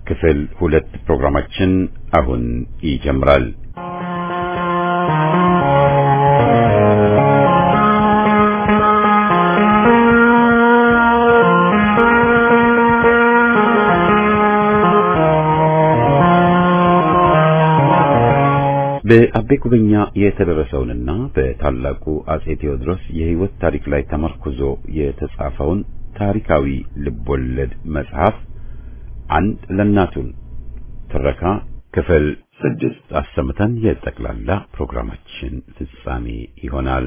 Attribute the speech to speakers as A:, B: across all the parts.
A: ክፍል ሁለት ፕሮግራማችን አሁን ይጀምራል። በአቤ ጉበኛ የተደረሰውንና በታላቁ አጼ ቴዎድሮስ የሕይወት ታሪክ ላይ ተመርኩዞ የተጻፈውን ታሪካዊ ልቦለድ መጽሐፍ አንድ ለእናቱን ትረካ ክፍል ስድስት አሰምተን የጠቅላላ ፕሮግራማችን ፍጻሜ ይሆናል።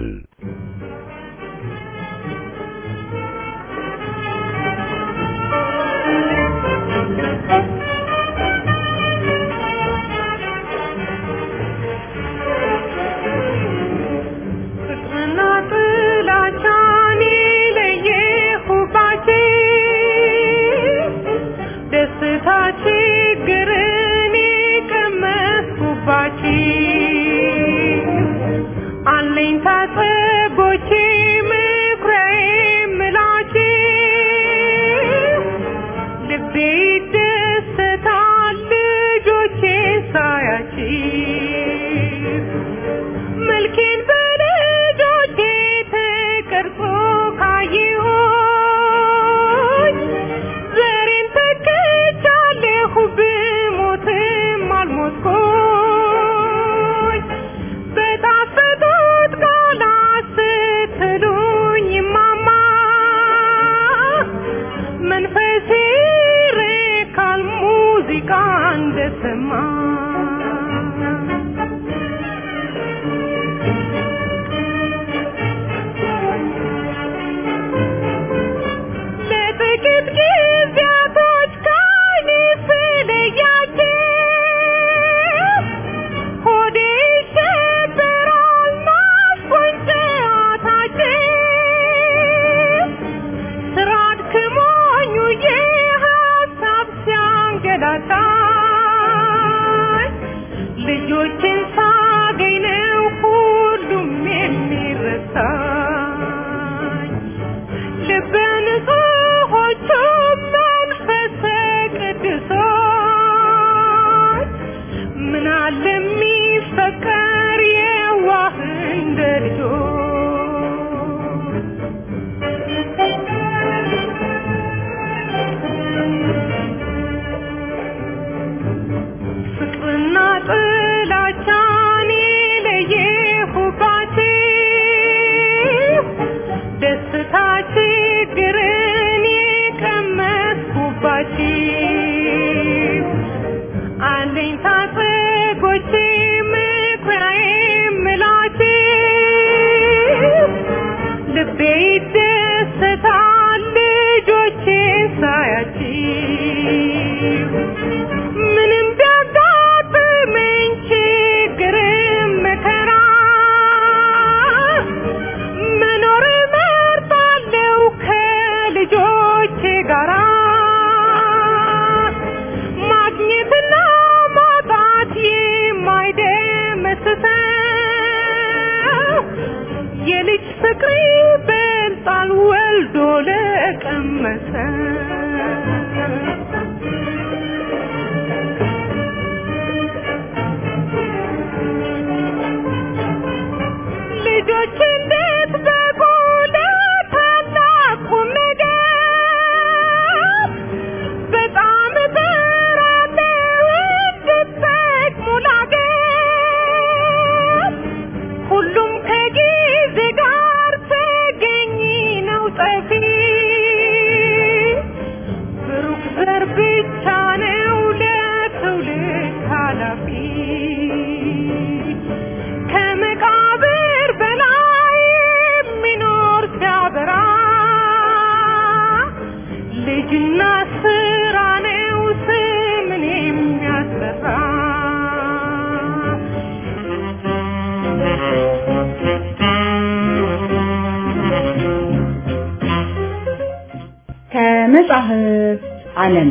B: ከመጽሐፍ ዓለም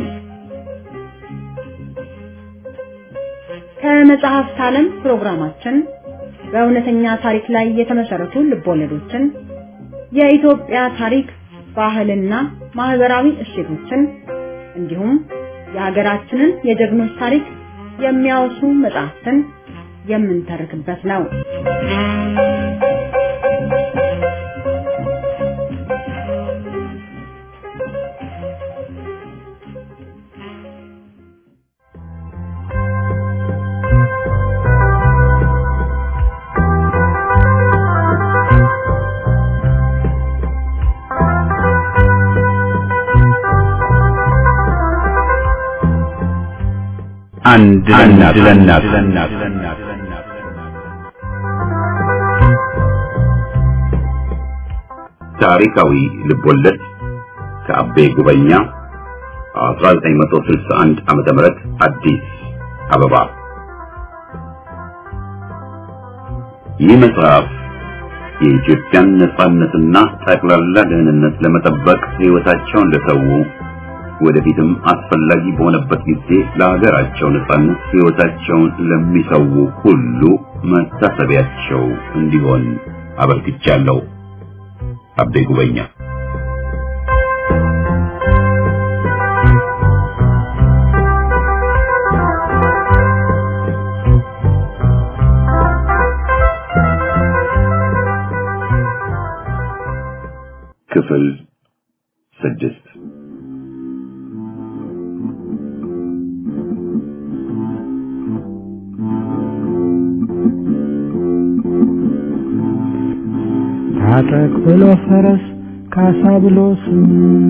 B: ከመጽሐፍት ዓለም ፕሮግራማችን በእውነተኛ ታሪክ ላይ የተመሰረቱ ልቦለዶችን፣ የኢትዮጵያ ታሪክ፣ ባህልና ማህበራዊ እሴቶችን እንዲሁም የሀገራችንን የጀግኖች ታሪክ የሚያወሱ መጽሐፍትን የምንተርክበት ነው።
A: አንድ ለእናት ታሪካዊ ልቦለድ ከአቤ ጉበኛ 1961 ዓመተ ምህረት አዲስ አበባ። ይህ መጽሐፍ የኢትዮጵያን ነጻነትና ጠቅላላ ደህንነት ለመጠበቅ ሕይወታቸውን ለሰው ወደፊትም አስፈላጊ በሆነበት ጊዜ ለሀገራቸው ነጻነት ሕይወታቸውን ለሚሰው ሁሉ መታሰቢያቸው እንዲሆን አበርክቻለሁ። አቤ ጉበኛ ክፍል ስድስት
C: ታጠቅ ብሎ ፈረስ ካሳ ብሎ ስም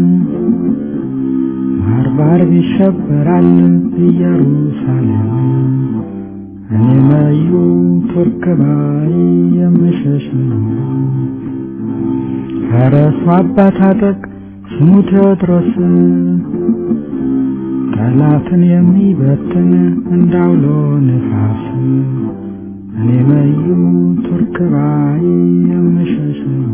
C: ባርባር ይሸበራል ኢየሩሳሌም እኔ መዩ ቱርክ ባይ የምሸሽ ነው። ፈረሱ አባ ታጠቅ ስሙ ቴዎድሮስ ጠላትን የሚበትን እንዳውሎ ነፋስ እኔ መዩ ቱርክ ባይ የምሸሽ ነው።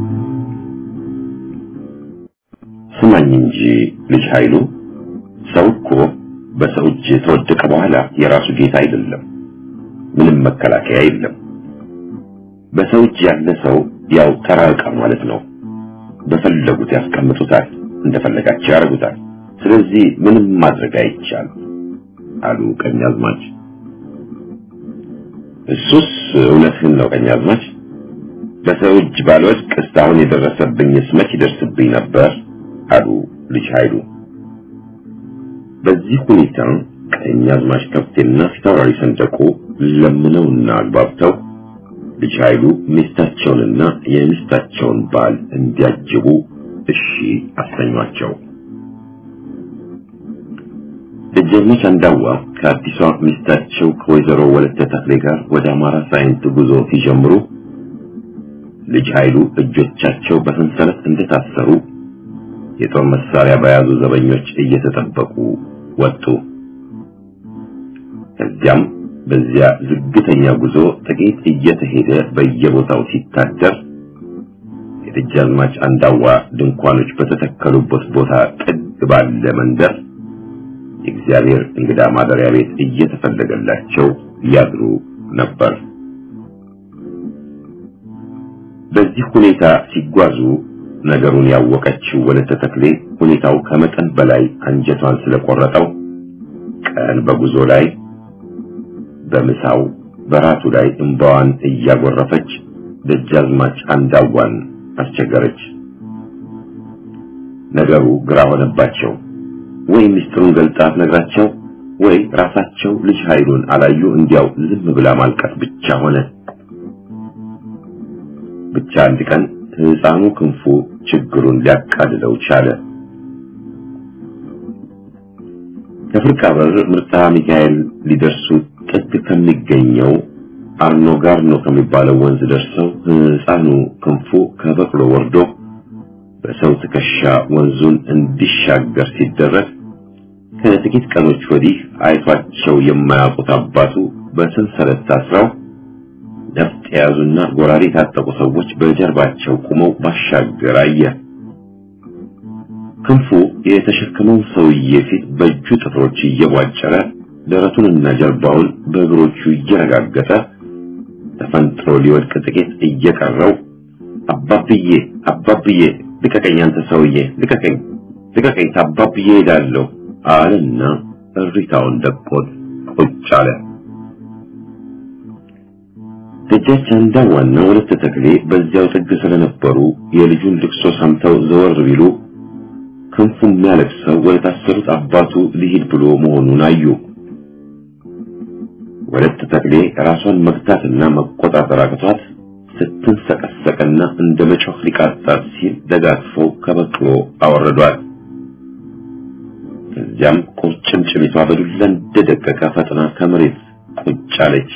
A: ስማኝ እንጂ ልጅ ኃይሉ ሰው እኮ በሰው እጅ ተወደቀ በኋላ የራሱ ጌታ አይደለም። ምንም መከላከያ የለም። በሰው እጅ ያለ ሰው ያው ተራ ዕቃ ማለት ነው። በፈለጉት ያስቀምጡታል፣ እንደፈለጋቸው ያደርጉታል። ስለዚህ ምንም ማድረግ አይቻልም አሉ ቀኛዝማች። እሱስ እውነትህን ነው ቀኛዝማች። በሰው እጅ ባልወድቅ እስካሁን የደረሰብኝስ መች ይደርስብኝ ነበር አሉ ልጅ ኃይሉ። በዚህ ሁኔታ ቀኛዝማች ከፍቴና ፊታውራሪ ሰንደቁ ለምነውና አግባብተው ልጅ ኃይሉ ሚስታቸውንና የሚስታቸውን ባል እንዲያጅቡ እሺ አሰኟቸው። ደጃዝማች አንዳዋ ከአዲሷ ሚስታቸው ከወይዘሮ ወለተ ተክሌ ጋር ወደ አማራ ሳይንት ጉዞ ሲጀምሩ ልጅ ኃይሉ እጆቻቸው በሰንሰለት እንደታሰሩ የጦር መሳሪያ በያዙ ዘበኞች እየተጠበቁ ወጡ። ከዚያም በዚያ ዝግተኛ ጉዞ ጥቂት እየተሄደ በየቦታው ሲታደር የደጃዝማች አንዳዋ ድንኳኖች በተተከሉበት ቦታ ጥግ ባለ መንደር የእግዚአብሔር እንግዳ ማደሪያ ቤት እየተፈለገላቸው ያድሩ ነበር። በዚህ ሁኔታ ሲጓዙ ነገሩን ያወቀችው ወለተ ተክሌ ሁኔታው ከመጠን በላይ አንጀቷን ስለቆረጠው ቀን በጉዞ ላይ በምሳው በራቱ ላይ እንባዋን እያጎረፈች ደጃዝማች አንዳዋን አስቸገረች። ነገሩ ግራ ሆነባቸው። ወይ ሚስጥሩን ገልጣ ነግራቸው፣ ወይ ራሳቸው ልጅ ኃይሉን አላዩ እንዲያው ዝም ብላ ማልቀስ ብቻ ሆነ። ብቻ አንድ ቀን ሕፃኑ ክንፉ ችግሩን ሊያቃልለው ቻለ። ከፍርቃ በር ምርጣ ሚካኤል ሊደርሱ ጥግ ከሚገኘው አርኖ ጋርኖ ከሚባለው ወንዝ ደርሰው ሕፃኑ ክንፉ ከበቅሎ ወርዶ በሰው ትከሻ ወንዙን እንዲሻገር ሲደረግ ከጥቂት ቀኖች ወዲህ አይቷቸው የማያውቁት አባቱ በሰንሰለት ታስረው ነፍጥ የያዙና ጎራዴ የታጠቁ ሰዎች በጀርባቸው ቆመው ባሻገር አየ። ክንፉ የተሸከመው ሰውዬ ፊት በእጁ ጥፍሮች እየቧጨረ ደረቱንና ጀርባውን በእግሮቹ እየረጋገጠ ተፈንጥሮ ሊወድቅ ጥቂት እየቀረው አባብዬ አባብዬ ልቀቀኝ፣ አንተ ሰውዬ ልቀቀኝ፣ ልቀቀኝ፣ ታባብዬ ሄዳለሁ አለና እሪታውን ደቆት ቁጭ አለ። ደጃች አንዳዋና ወለተ ተክሌ በዚያው ጥግ ስለነበሩ የልጁን ልቅሶ ሰምተው ዘወር ቢሉ ክንፉ የሚያለቅሰው ወደ ታሰሩት አባቱ ሊሄድ ብሎ መሆኑን አዩ። ወለተ ተክሌ ራሷን መግታትና መቆጣጠር አቅቷት ስትንሰቀሰቅና እንደ መጮህ ሊቃጣት ሲል ደጋግፈው ከበቅሎ አወረዷት። ከዚያም ቁርጭምጭሚቷ በዱላ እንደደቀቀ ፈጥና ከመሬት ቁጭ አለች።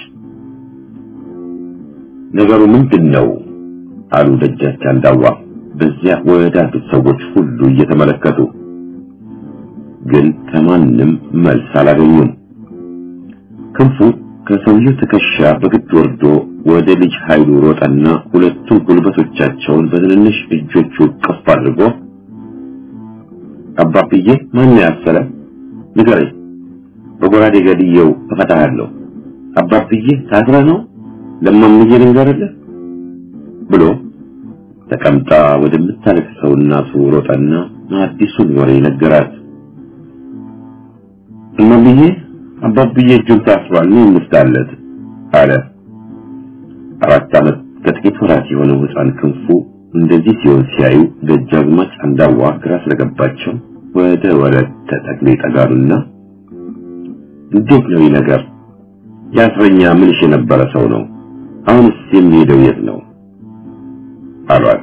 A: ነገሩ ምንድን ነው? አሉ ደጃች አንዳዋ በዚያ ወዳሉት ሰዎች ሁሉ እየተመለከቱ ግን ከማንም መልስ አላገኙም። ክንፉ ከሰውየው ትከሻ በግድ ወርዶ ወደ ልጅ ኃይሉ ሮጠና ሁለቱም ጉልበቶቻቸውን በትንንሽ እጆቹ ቅፍ አድርጎ አባብዬ ማን ያሰረ ንገረኝ፣ በጎራዴ ገድየው እፈታሃለሁ። አባብዬ ታስረ ነው ለማምዬ ልንገርልህ ብሎ ተቀምጣ ወደምታለቅሰው እናቱ ሮጠና አዲሱን ወሬ ነገራት። እማምዬ አባብዬ እጁን ታስሯል፣ ምን እንፍታለት አለ። አራት ዓመት ከጥቂት ወራት የሆነው ሕፃን ክንፉ እንደዚህ ሲሆን ሲያዩ ደጃዝማች አንዳዋ ግራ ስለገባቸው ወደ ወለተ ተክሌ ጠጋሉና እንዴት ነው ይህ ነገር? የአስረኛ ምንሽ የነበረ ሰው ነው። አሁንስ የሚሄደው የት ነው አሏት።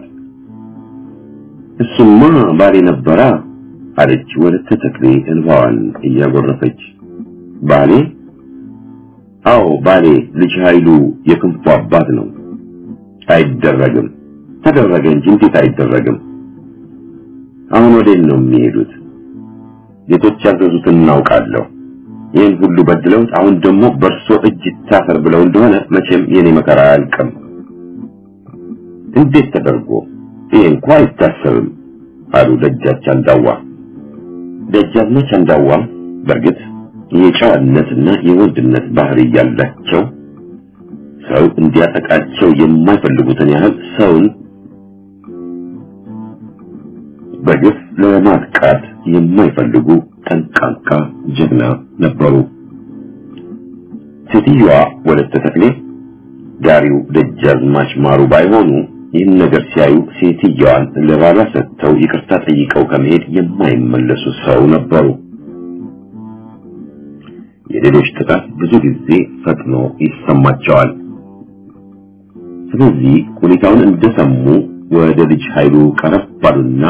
A: እሱማ ባሌ ነበራ አለች ወለተ ተክሌ እንባዋን እያጎረፈች። ባሌ? አዎ ባሌ ልጅ ኃይሉ የክንፉ አባት ነው። አይደረግም። ተደረገ እንጂ እንዴት አይደረግም? አሁን ወዴት ነው የሚሄዱት? ጌቶች ያዘዙትን እናውቃለሁ። ይህን ሁሉ በድለውት አሁን ደግሞ በእርሶ እጅ ይታሰር ብለው እንደሆነ መቼም የኔ መከራ አያልቅም። እንዴት ተደርጎ ይህ እንኳ አይታሰብም አሉ ደጃች አንዳዋ። ደጃዝማች አንዳዋ በእርግጥ የጨዋነትና የወንድነት ባህሪ ያላቸው ሰው እንዲያጠቃቸው የማይፈልጉትን ያህል ሰውን በግፍ ለማጥቃት የማይፈልጉ ጠንቃቃ ጀግና ነበሩ። ሴትዮዋ ወለተ ተክሌ ጋሪው ደጃዝማች ማሩ ባይሆኑ ይህን ነገር ሲያዩ ሴትዮዋን ለባሏ ሰጥተው ይቅርታ ጠይቀው ከመሄድ የማይመለሱ ሰው ነበሩ። የሌሎች ጥቃት ብዙ ጊዜ ፈጥኖ ይሰማቸዋል። ስለዚህ ሁኔታውን እንደሰሙ ወደ ልጅ ኃይሉ ቀረብ ባሉና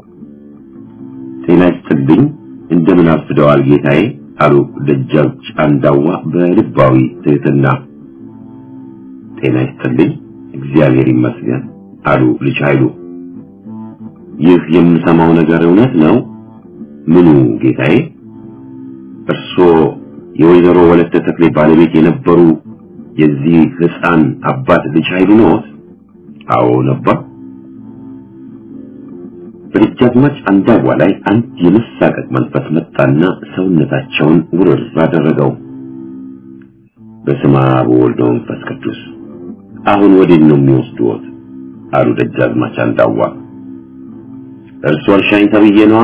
A: ጤና ይስጥልኝ እንደምን አርፍደዋል ጌታዬ አሉ ደጃች አንዳዋ በልባዊ ትህትና። ጤና ይስጥልኝ እግዚአብሔር ይመስገን አሉ ልጅ ኃይሉ። ይህ የምሰማው ነገር እውነት ነው? ምኑ ጌታዬ? እርስዎ የወይዘሮ ወለተ ተክሌ ባለቤት የነበሩ የዚህ ሕፃን አባት ልጅ ኃይሉ ነዎት? አዎ ነበር። በደጃዝማች አንዳዋ ላይ አንድ የመሳቀቅ መንፈስ መጣና ሰውነታቸውን ውርር አደረገው። በስመ አብ ወወልድ ወመንፈስ ቅዱስ አሁን ወዴት ነው የሚወስዱት? አሉ ደጃዝማች አንዳዋ። እርሶ እርሻኝ ተብዬ ነዋ።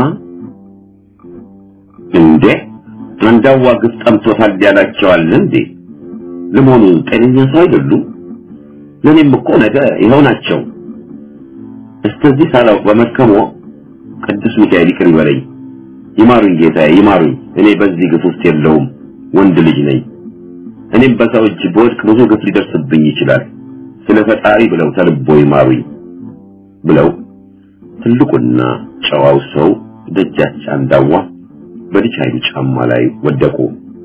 A: እንዴ አንዳዋ ግፍ ጠምቶታል ያላቸዋል እንዴ? ለመሆኑ ጤነኛ ሰው አይደሉም? ለኔም እኮ ነገ ይኸው ናቸው። እስከዚህ ሳላውቅ በመድከሞ ቅዱስ ሚካኤል ይቅር ይበለኝ። ይማሩኝ ጌታዬ ይማሩኝ። እኔ በዚህ ግፍ ውስጥ የለውም፣ ወንድ ልጅ ነኝ። እኔም በሰው እጅ በወድቅ ብዙ ግፍ ሊደርስብኝ ይችላል። ስለ ፈጣሪ ብለው ተልቦ ይማሩኝ ብለው ትልቁና ጨዋው ሰው ደጃች አንዳዋ በልጅ ኃይሉ ጫማ ላይ ወደቁ።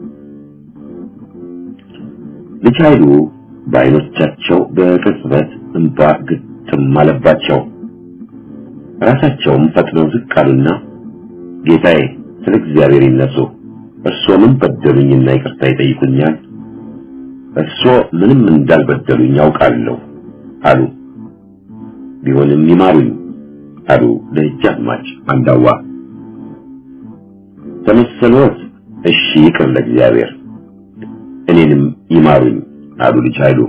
A: ልጅ ኃይሉ በዓይኖቻቸው በቅጽበት እንባ ግጥም አለባቸው። ራሳቸውም ፈጥነው ዝቅ አሉና ጌታዬ ስለ እግዚአብሔር ይነሱ፣ እርስዎ ምን በደሉኝና ይቅርታ ይጠይቁኛል? እርስዎ ምንም እንዳልበደሉኝ ያውቃለሁ አሉ። ቢሆንም ይማሩኝ አሉ ደጃዝማች አንዳዋ። ተመሰሎት? እሺ ይቅር ለእግዚአብሔር እኔንም ይማሩኝ አሉ ልጅ ኃይሉ።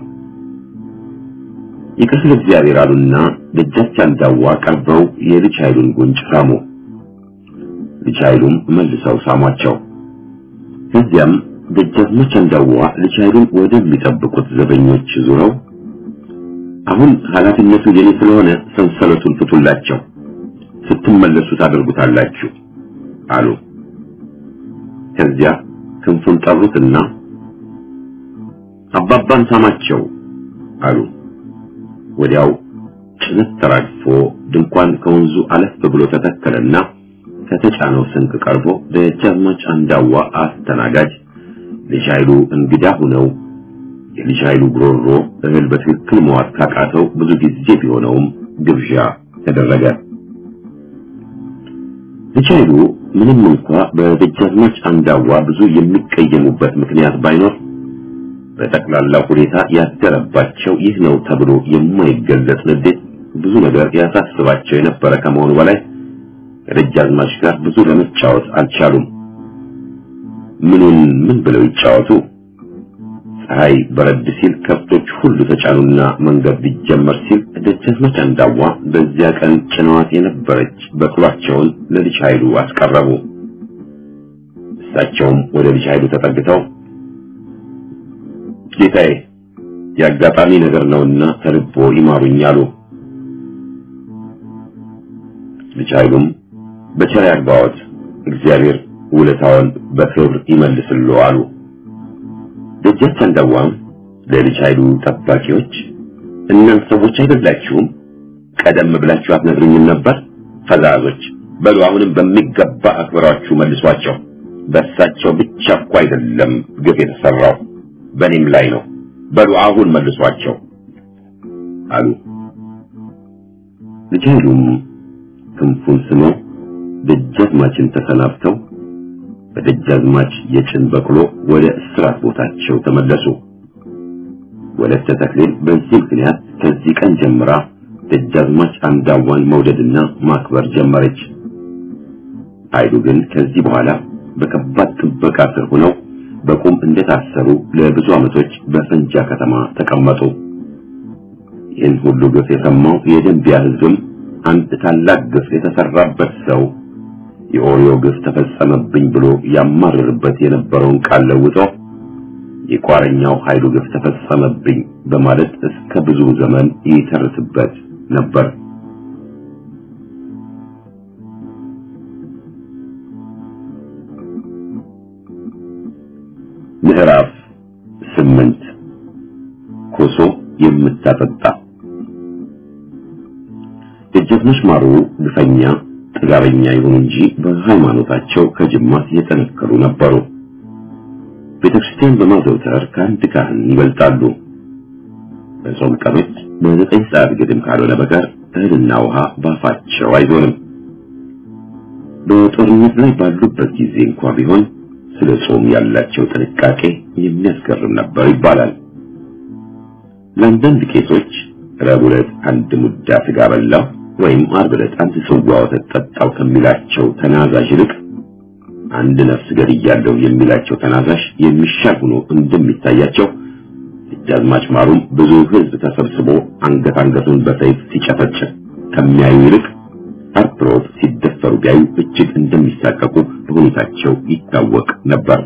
A: ይቅር ለእግዚአብሔር አሉና ደጃች አንዳዋ ቀርበው የልጅ ኃይሉን ጉንጭ ሳሙ። ልጅ ኃይሉም መልሰው ሳሟቸው። ከዚያም ደጃዝማች አንዳዋ ልጅ ኃይሉን ወደሚጠብቁት ዘበኞች ዙረው አሁን ኃላፊነቱ የኔ ስለሆነ ሰንሰለቱን ፍቱላቸው፣ ስትመለሱ ታደርጉታላችሁ አሉ። ከዚያ ክንፉን ጠሩትና አባባን ሳማቸው አሉ። ወዲያው ጭነት ተራግፎ ድንኳን ከወንዙ አለፍ ብሎ ተተከለና ከተጫነው ስንቅ ቀርቦ ደጃዝማች አንዳዋ አስተናጋጅ ልጅ ኃይሉ እንግዳ ሆነው የልጅ ኃይሉ ጉሮሮ እህል በትክክል መዋጥ ካቃተው ብዙ ጊዜ ቢሆነውም ግብዣ ተደረገ። ልጅ ኃይሉ ምንም እንኳ በደጃዝማች አንዳዋ ብዙ የሚቀየሙበት ምክንያት ባይኖር በጠቅላላ ሁኔታ ያደረባቸው ይህ ነው ተብሎ የማይገለጽ ንዴት ብዙ ነገር ያሳስባቸው የነበረ ከመሆኑ በላይ ከደጃዝማች ጋር ብዙ ለመጫወት አልቻሉም። ምኑን ምን ብለው ይጫወቱ? ፀሐይ በረድ ሲል ከብቶች ሁሉ ተጫኑና መንገድ ሊጀመር ሲል ደጃዝማች አንዳዋ በዚያ ቀን ጭነዋት የነበረች በቅሏቸውን ለልጅ ኃይሉ አስቀረቡ። እሳቸውም ወደ ልጅ ኃይሉ ተጠግተው ጌታዬ የአጋጣሚ ነገር ነውና ተልቦ ይማሩኝ አሉ። ልጅ ኃይሉም በቸር ያግባዎት እግዚአብሔር ውለታውን በክብር ይመልስልዎ አሉ። ደጃች አንዳዋም ለልጅ ኃይሉ ጠባቂዎች እናንተ ሰዎች አይደላችሁም? ቀደም ብላችሁ አትነግሩኝም ነበር? ፈዛዞች በሉ አሁንም በሚገባ አክብራችሁ መልሷቸው። በእሳቸው ብቻ እኮ አይደለም ግፍ የተሰራው በእኔም ላይ ነው። በሉ አሁን መልሷቸው አሉ። ልጅ ኃይሉም ክንፉን ስመው ደጃዝማችን ተሰናብተው በደጃዝማች የጭን በቅሎ ወደ እስራት ቦታቸው ተመለሱ። ወለተ ተክሌን በዚህ ምክንያት ከዚህ ቀን ጀምራ ደጃዝማች አንዳዋን መውደድና ማክበር ጀመረች። ኃይሉ ግን ከዚህ በኋላ በከባድ ጥበቃ ስር ሆነው በቁም እንደታሰሩ ለብዙ ዓመቶች በፈንጃ ከተማ ተቀመጡ። ይህን ሁሉ ግፍ የሰማው የደንቢያ ሕዝብም አንድ ታላቅ ግፍ የተሰራበት ሰው የኦሪዮ ግፍ ተፈጸመብኝ ብሎ ያማርርበት የነበረውን ቃል ለውጦ የቋረኛው ኃይሉ ግፍ ተፈጸመብኝ በማለት እስከ ብዙ ዘመን ይተርትበት ነበር። ምዕራፍ ስምንት ኮሶ የምታጠጣ ደጃዝማች ማሩ ግፈኛ ጥጋበኛ ይሁን እንጂ በሃይማኖታቸው ከጅማት የጠነከሩ ነበሩ። ቤተክርስቲያን በማዘውተር ከአንድ ካህን ይበልጣሉ። በጾም ቀኖች በዘጠኝ ሰዓት ግድም ካልሆነ በቀር እህልና ውሃ ባፋቸው አይዞንም። በጦርነት ላይ ባሉበት ጊዜ እንኳ ቢሆን ስለ ጾም ያላቸው ጥንቃቄ የሚያስገርም ነበር ይባላል። ለአንዳንድ ቄሶች ረቡዕ ዕለት አንድ ሙዳ ስጋ በላው ወይም ዓርብ ዕለት አንድ ጽዋ ወተት ጠጣው ከሚላቸው ተናዛዥ ይልቅ አንድ ነፍስ ገድያለሁ የሚላቸው ተናዛዥ የሚሻል ሆኖ እንደሚታያቸው ደጃዝማች ማሩም ብዙ ሕዝብ ተሰብስቦ አንገት አንገቱን በሰይፍ ሲጨፈጭፍ ከሚያዩ ይልቅ ዓርብ ሮብ ሲደፈሩ ቢያዩ እጅግ እንደሚሳቀቁ በሁኔታቸው ይታወቅ ነበር።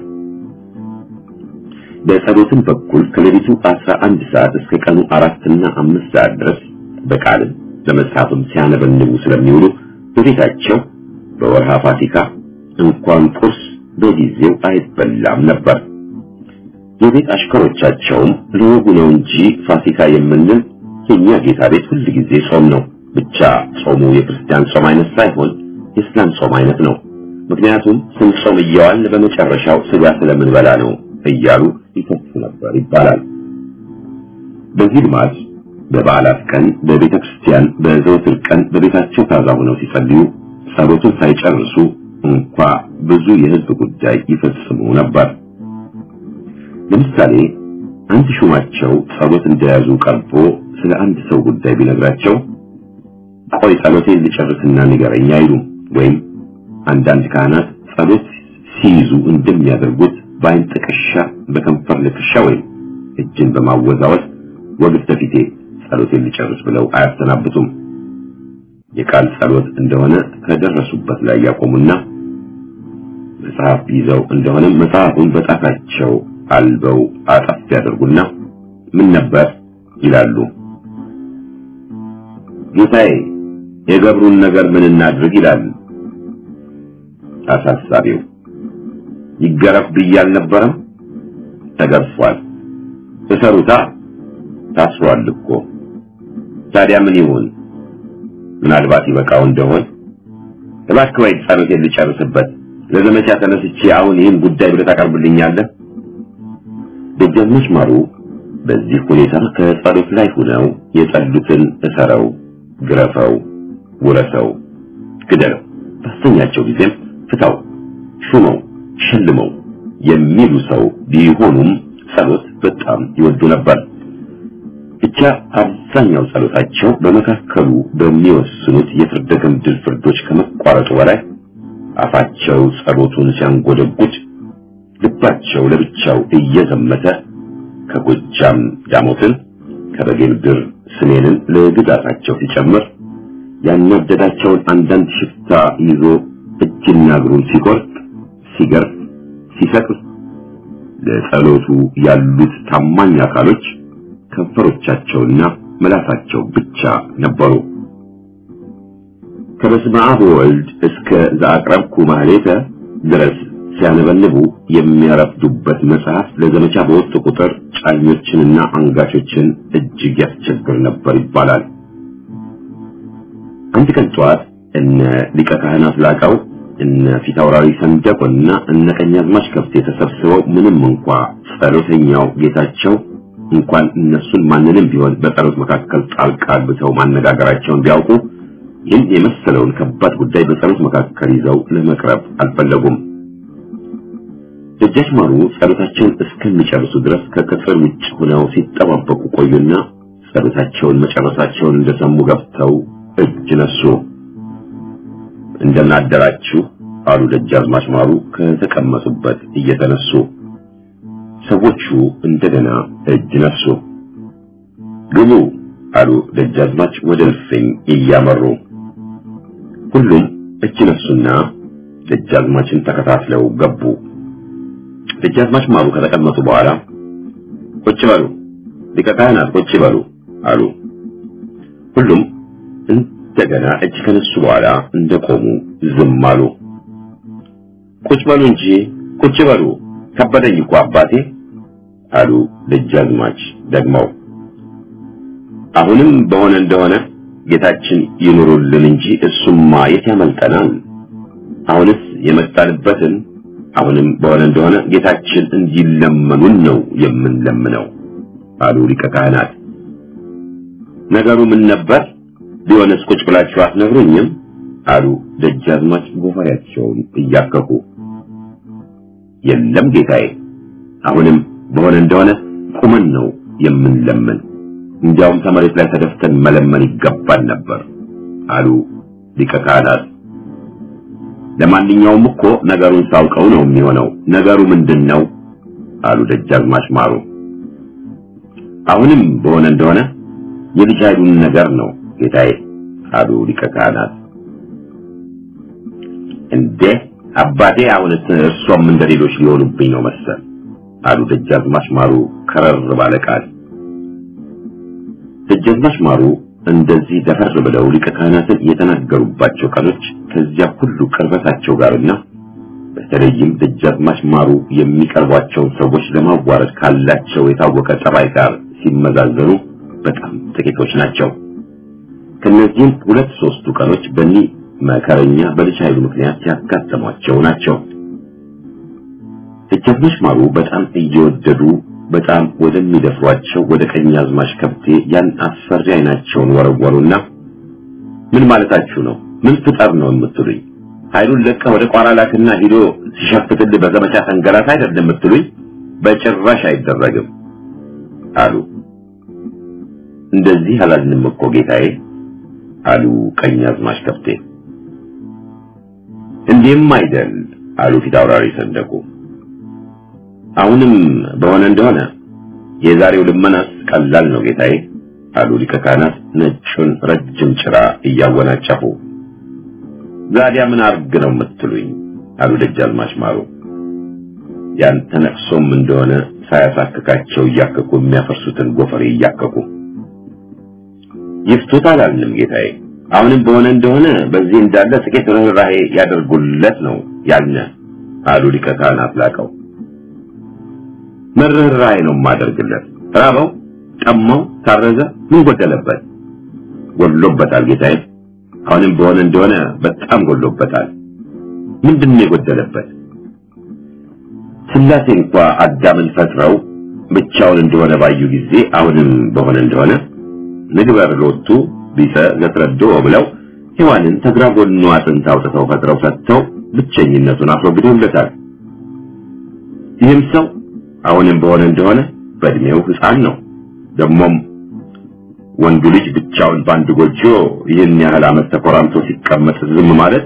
A: በጸሎትም በኩል ከሌሊቱ አስራ አንድ ሰዓት እስከ ቀኑ አራትና አምስት ሰዓት ድረስ በቃልም በመጽሐፍም ሲያነበንቡ ስለሚውሉ በቤታቸው በወርሃ ፋሲካ እንኳን ቁርስ በጊዜው አይበላም ነበር። የቤት አሽከሮቻቸውም ለወጉ ነው እንጂ ፋሲካ የምንል የኛ ጌታ ቤት ሁል ጊዜ ጾም ነው። ብቻ ጾሙ የክርስቲያን ጾም አይነት ሳይሆን የእስላም ጾም አይነት ነው። ምክንያቱም ስንጾም እየዋልን በመጨረሻው ስጋ ስለምንበላ ነው እያሉ ይተፉ ነበር ይባላል። በዚህ ልማድ በበዓላት ቀን በቤተ ክርስቲያን በዘወትር ቀን በቤታቸው ታዛ ሆነው ሲጸልዩ ጸሎቱን ሳይጨርሱ እንኳ ብዙ የሕዝብ ጉዳይ ይፈጽሙ ነበር። ለምሳሌ አንድ ሹማቸው ጸሎት እንደያዙ ቀርቦ ስለ አንድ ሰው ጉዳይ ቢነግራቸው ቆይ ጸሎቴን ልጨርስና ንገረኝ አይሉም። ወይም አንዳንድ ካህናት ጸሎት ሲይዙ እንደሚያደርጉት በአይን ጥቅሻ፣ በከንፈር ልክሻ ወይም እጅን በማወዛወዝ ወግድ ተፊቴ ጸሎቴን ልጨርስ ብለው አያሰናብቱም። የቃል ጸሎት እንደሆነ ከደረሱበት ላይ ያቆሙና መጽሐፍ ይዘው እንደሆነ መጽሐፉን በጣታቸው አልበው አጠፍ ያደርጉና ምን ነበር ይላሉ። ጌታዬ የገብሩን ነገር ምን እናድርግ ይላል አሳሳቢው። ይገረፍ ብዬ አልነበረም? ተገርፏል። እሰሩታ ታስሯል እኮ። ታዲያ ምን ይሁን? ምናልባት ይበቃው እንደሆን እባክህ ወይ ጸሎቴን ልጨርስበት። ለዘመቻ ተነስቼ አሁን ይህን ጉዳይ ብለህ ታቀርብልኛለህ? ደጃዝማች ማሩ በዚህ ሁኔታ ከጸሎት ላይ ሆነው የጸሉትን እሰረው፣ ግረፈው፣ ውረሰው፣ ግደለው፣ ባስተኛቸው ጊዜም ፍታው፣ ሹመው፣ ሸልመው የሚሉ ሰው ቢሆኑም ጸሎት በጣም ይወዱ ነበር። ብቻ አብዛኛው ጸሎታቸው በመካከሉ በሚወስኑት የፍርደ ገምድል ፍርዶች ከመቋረጡ በላይ አፋቸው ጸሎቱን ሲያንጎደጉድ ልባቸው ለብቻው እየዘመተ ከጎጃም ዳሞትን ከበጌ ምድር ስሜንን ለግዛታቸው ሲጨምር ያናደዳቸውን አንዳንድ ሽፍታ ይዞ እጅና እግሩን ሲቆርጥ፣ ሲገርፍ፣ ሲሰቅል ለጸሎቱ ያሉት ታማኝ አካሎች ከንፈሮቻቸውና ምላሳቸው ብቻ ነበሩ። ከበስመ አብ ወወልድ እስከ ዘአቅረብኩ ማህሌተ ድረስ ሲያነበንቡ የሚያረፍዱበት መጽሐፍ ለዘመቻ በወጡ ቁጥር ጫኞችንና አንጋቾችን እጅግ ያስቸግር ነበር ይባላል። አንድ ቀን ጠዋት እነ ሊቀ ካህናት ላቀው እነ ፊታውራሪ ሰንደቆና እነ ቀኛዝማች ከብቴ ተሰብስበው ምንም እንኳ ጸሎተኛው ጌታቸው እንኳን እነሱን ማንንም ቢሆን በጸሎት መካከል ጣልቃ ገብተው ማነጋገራቸውን ቢያውቁ ይህን የመሰለውን ከባድ ጉዳይ በጸሎት መካከል ይዘው ለመቅረብ አልፈለጉም። ደጃች ማሩ ጸሎታቸውን እስከሚጨርሱ ድረስ ከቅጥር ውጭ ሆነው ሲጠባበቁ ቆዩና ጸሎታቸውን መጨረሳቸውን እንደሰሙ ገብተው እጅ ነሱ። እንደምን አደራችሁ አሉ ደጃዝማች ማሩ ከተቀመጡበት እየተነሱ። ሰዎቹ እንደገና እጅ ነሱ። ግቡ አሉ ደጃዝማች ወደ እልፍኝ እያመሩ። ሁሉም እጅ ነሱና ደጃዝማችን ተከታትለው ገቡ። ደጃዝማች ማሩ ከተቀመጡ በኋላ ቁጭ በሉ ሊቀ ካህናት ቁጭ በሉ አሉ። ሁሉም እንደገና እጅ ከነሱ በኋላ እንደቆሙ ዝም አሉ። ቁጭ በሉ እንጂ ቁጭ በሉ ከበደኝ እኮ አባቴ አሉ ደጃዝማች ደግመው። አሁንም በሆነ እንደሆነ ጌታችን ይኑሩልን እንጂ እሱማ የት ያመልጠናል? አሁንስ የመጣንበትን አሁንም በሆነ እንደሆነ ጌታችን እንዲለመኑን ነው የምንለምነው አሉ ሊቀ ካህናት። ነገሩ ምን ነበር? ቢሆንስ ቁጭ ብላችሁ አትነግሩኝም? አሉ ደጃዝማች ጎፈሬያቸውን እያከኩ። የለም ጌታዬ፣ አሁንም በሆነ እንደሆነ ቁመን ነው የምንለምን። እንዲያውም ከመሬት ላይ ተደፍተን መለመን ይገባል ነበር አሉ ሊቀ ካህናት። ለማንኛውም እኮ ነገሩን ሳውቀው ነው የሚሆነው። ነገሩ ምንድን ነው? አሉ ደጃዝማች ማሩ። አሁንም በሆነ እንደሆነ የልጅ ኃይሉን ነገር ነው ጌታዬ አሉ ሊቀ ካህናት። እንዴ አባቴ አሁንስ እርሶም እንደ ሌሎች ሊሆኑብኝ ነው መሰል አሉ ደጃዝማች ማሩ ከረር ባለ ቃል። ደጃዝማች ማሩ እንደዚህ ደፈር ብለው ሊቀ ካህናትን የተናገሩባቸው ቀኖች ከዚያ ሁሉ ቅርበታቸው ጋርና በተለይም ደጃዝማች ማሩ የሚቀርቧቸውን ሰዎች ለማዋረድ ካላቸው የታወቀ ጠባይ ጋር ሲመዛዘኑ በጣም ጥቂቶች ናቸው። ከነዚህም ሁለት ሶስቱ ቀኖች በእኒህ መከረኛ በልጅ ኃይሉ ምክንያት ያጋጠሟቸው ናቸው። ደጃዝማች ማሩ በጣም እየወደዱ በጣም ወደሚደፍሯቸው ወደ ቀኛዝማች ከብቴ ያን አስፈሪ አይናቸውን ወረወሩና ምን ማለታችሁ ነው? ምን ፍጠር ነው የምትሉኝ? ኃይሉን ለቀ ወደ ቋራ ላክና ሂዶ ሲሸፍትልህ በዘመቻ ተንገላት አይደለም የምትሉኝ? በጭራሽ አይደረግም አሉ። እንደዚህ አላልንም እኮ ጌታዬ አሉ ቀኛዝማች ከብቴ። እንዲህም አይደል አሉ ፊት አውራሪ ሰንደቁ። አሁንም በሆነ እንደሆነ የዛሬው ልመናስ ቀላል ነው ጌታዬ አሉ ሊቀ ካህናት ነጩን ረጅም ጭራ እያወናጨፉ። ዛዲያ ምን አርግ ነው የምትሉኝ? አሉ ደጃዝማች ማሩ። ያንተ ነቅሶም እንደሆነ ሳያሳክካቸው እያከኩ የሚያፈርሱትን ጎፈሬ እያከኩ ይፍቱት አላልንም ጌታዬ። አሁንም በሆነ እንደሆነ በዚህ እንዳለ ጥቂት ርኅራኄ ያደርጉለት ነው ያልነ አሉ ሊቀ ካህናት ላቀው። መርኅራኄ ነው የማደርግለት። ራበው፣ ጠማው፣ ታረዘ፣ ምን ጎደለበት? ጎድሎበታል ጌታዬ። አሁንም በሆነ እንደሆነ በጣም ጎድሎበታል። ምንድን ነው የጎደለበት? ስላሴ እንኳ አዳምን ፈጥረው ብቻውን እንደሆነ ባዩ ጊዜ አሁንም በሆነ እንደሆነ ንግበር ሎቱ ቢሰ ዘትረዶ ብለው ሔዋንን ተግራ ጎኑ አጥንት አውጥተው ፈጥረው ሰጥተው ብቸኝነቱን አስወግደውለታል። ይህም ሰው አሁንም በሆነ እንደሆነ በእድሜው ሕፃን ነው። ደግሞም ወንዱ ልጅ ብቻውን በአንድ ጎጆ ይህን ያህል ዓመት ተኮራምቶ ሲቀመጥ ዝም ማለት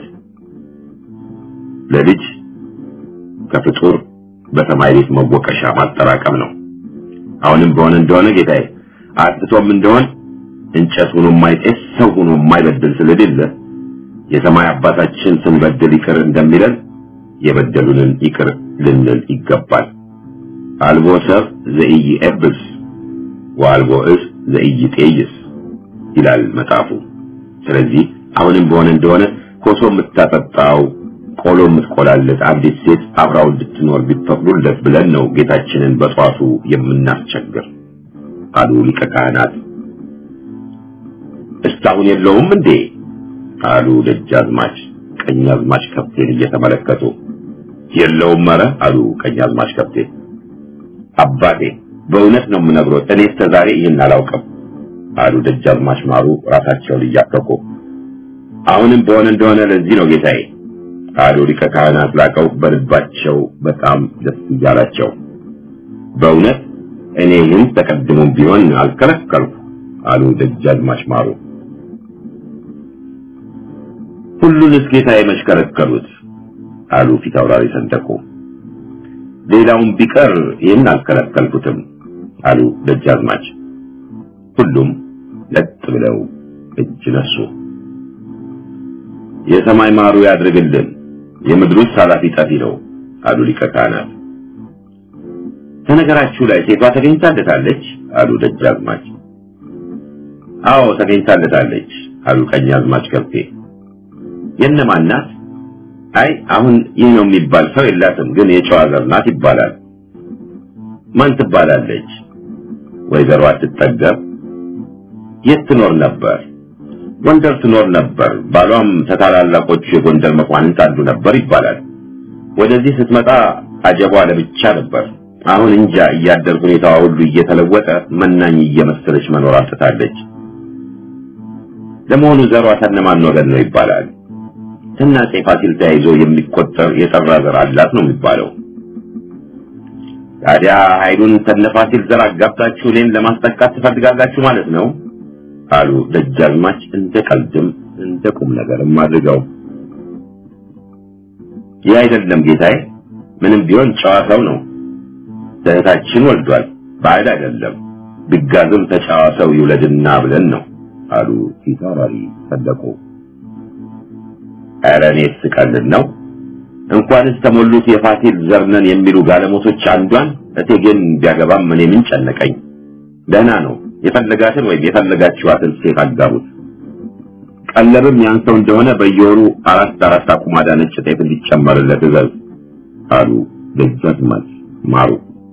A: ለልጅ ከፍጡር በሰማይ ቤት መወቀሻ ማጠራቀም ነው። አሁንም በሆነ እንደሆነ ጌታዬ አጥቶም እንደሆን እንጨት ሆኖ የማይጤስ ሰው ሆኖ የማይበድል ስለሌለ የሰማይ አባታችን ስንበድል ይቅር እንደሚለን የበደሉንን ይቅር ልንል ይገባል። አልቦ ሰብ ዘኢይዔብስ ወአልቦ ዕፅ ዘኢይጤይስ ይላል መጽሐፉ። ስለዚህ አሁንም በሆነ እንደሆነ ኮሶ የምታጠጣው ቆሎ የምትቆላለት አንዲት ሴት አብራው እንድትኖር ቢፈቅዱለት ብለን ነው ጌታችንን በጧቱ የምናስቸግር አሉ ሊቀ ካህናት። እስካሁን የለውም እንዴ አሉ ደጃዝማች ቀኛዝማች ከብቴን እየተመለከቱ። የለውም ኧረ አሉ ቀኛዝማች ከብቴ። አባቴ በእውነት ነው የምነግሮት፣ እኔ እስከ ዛሬ ይህን አላውቅም አሉ ደጃዝማች ማሩ ራሳቸውን እያከኩ። አሁንም በሆነ እንደሆነ ለዚህ ነው ጌታዬ አሉ ሊቀ ካህናት ላቀው በልባቸው በጣም ደስ እያላቸው። በእውነት እኔ ይህን ተቀድሞም ቢሆን አልከለከልኩ አሉ ደጃዝማች ማሩ። ሁሉንስ ጌታዬ መች ከለከሉት አሉ ፊት አውራሪ ሰንደቁ። ሌላውን ቢቀር ይህን አልከለከልኩትም አሉ ደጃዝማች። ሁሉም ለጥ ብለው እጅ ነሱ። የሰማይ ማሩ ያድርግልን፣ የምድሩስ ኃላፊ ጠፊ ነው አሉ ሊቀ ካህናት። ከነገራችሁ ላይ ሴቷ ተገኝታለታለች አሉ ደጃዝማች። አዎ ተገኝታለታለች አሉ ቀኛዝማች ከብቴ። የእነማን ናት? አይ አሁን ይህ ነው የሚባል ሰው የላትም፣ ግን የጨዋ ዘር ናት ይባላል። ማን ትባላለች? ወይዘሮ አትጠገብ። የት ትኖር ነበር? ጎንደር ትኖር ነበር። ባሏም ተታላላቆቹ የጎንደር መኳንንት አንዱ ነበር ይባላል። ወደዚህ ስትመጣ አጀቧ ለብቻ ነበር። አሁን እንጃ እያደር ሁኔታዋ ሁሉ እየተለወጠ መናኝ እየመሰለች መኖር አጥታለች። ለመሆኑ ዘሯ ተነማን ወገን ነው ይባላል? ከአፄ ፋሲል ተያይዞ የሚቆጠር የጠራ ዘር አላት ነው የሚባለው። ታዲያ ኃይሉን ተነፋሲል ዘር አጋብታችሁ እኔን ለማስጠቃት ትፈልጋላችሁ ማለት ነው አሉ ደጃዝማች እንደ ቀልድም እንደ ቁም ነገርም አድርገው። ይህ አይደለም ጌታዬ፣ ምንም ቢሆን ጨዋ ሰው ነው። እህታችን ወልዷል፣ ባዕድ አይደለም። ቢጋዝም ተጨዋ ሰው ይውለድና ብለን ነው አሉ ፊታውራሪ ሰደቁ። ኧረ እኔስ ስቀልድ ነው። እንኳንስ ተሞሉት የፋሲል ዘርነን የሚሉ ጋለሞቶች አንዷን እቴጌን ቢያገባም እኔ ምን ጨነቀኝ? ደህና ነው። የፈለጋትን ወይም የፈለጋችኋትን ሴት አጋቡት። ቀለብም ያንሰው እንደሆነ በየወሩ አራት አራት አቁማዳ ነጭ ጤፍ እንዲጨመርለት እዘዝ አሉ ደጃዝማች ማሩ።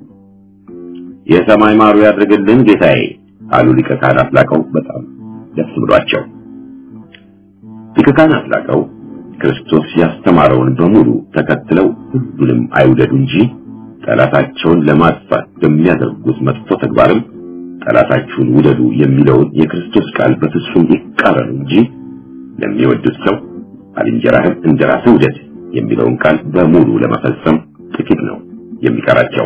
A: የሰማይ ማሩ ያድርግልን ጌታዬ አሉ ሊቀ ካህናት ላቀው በጣም ደስ ብሏቸው። ሊቀ ካህናት ላቀው ክርስቶስ ያስተማረውን በሙሉ ተከትለው ሁሉንም አይውደዱ እንጂ ጠላታቸውን ለማጥፋት በሚያደርጉት መጥፎ ተግባርም ጠላታችሁን ውደዱ የሚለውን የክርስቶስ ቃል በፍጹም ይቃረኑ እንጂ ለሚወዱት ሰው ባልንጀራህን እንደራስህ ውደድ የሚለውን ቃል በሙሉ ለመፈጸም ጥቂት ነው የሚቀራቸው።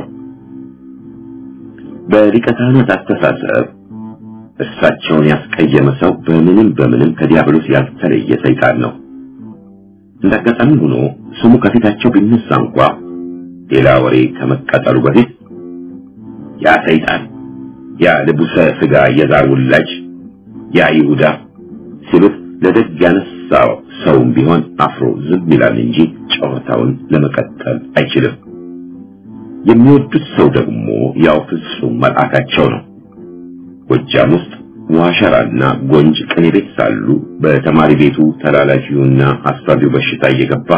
A: በሊቀ ካህናት አስተሳሰብ እሳቸውን ያስቀየመ ሰው በምንም በምንም ከዲያብሎስ ያልተለየ ሰይጣን ነው። እንዳጋጣሚ ሆኖ ስሙ ከፊታቸው ቢነሳ እንኳ ሌላ ወሬ ከመቀጠሉ በፊት ያ ሰይጣን ያ ልቡሰ ስጋ የዛር ውላጅ ያ ይሁዳ ሲሉት ለደግ ያነሳው ሰውም ቢሆን አፍሮ ዝም ይላል እንጂ ጨዋታውን ለመቀጠል አይችልም። የሚወዱት ሰው ደግሞ ያው ፍጹም መልአካቸው ነው። ጎጃም ውስጥ ዋሸራና ጎንጅ ቅኔ ቤት ሳሉ በተማሪ ቤቱ ተላላፊውና አሳቢው በሽታ እየገባ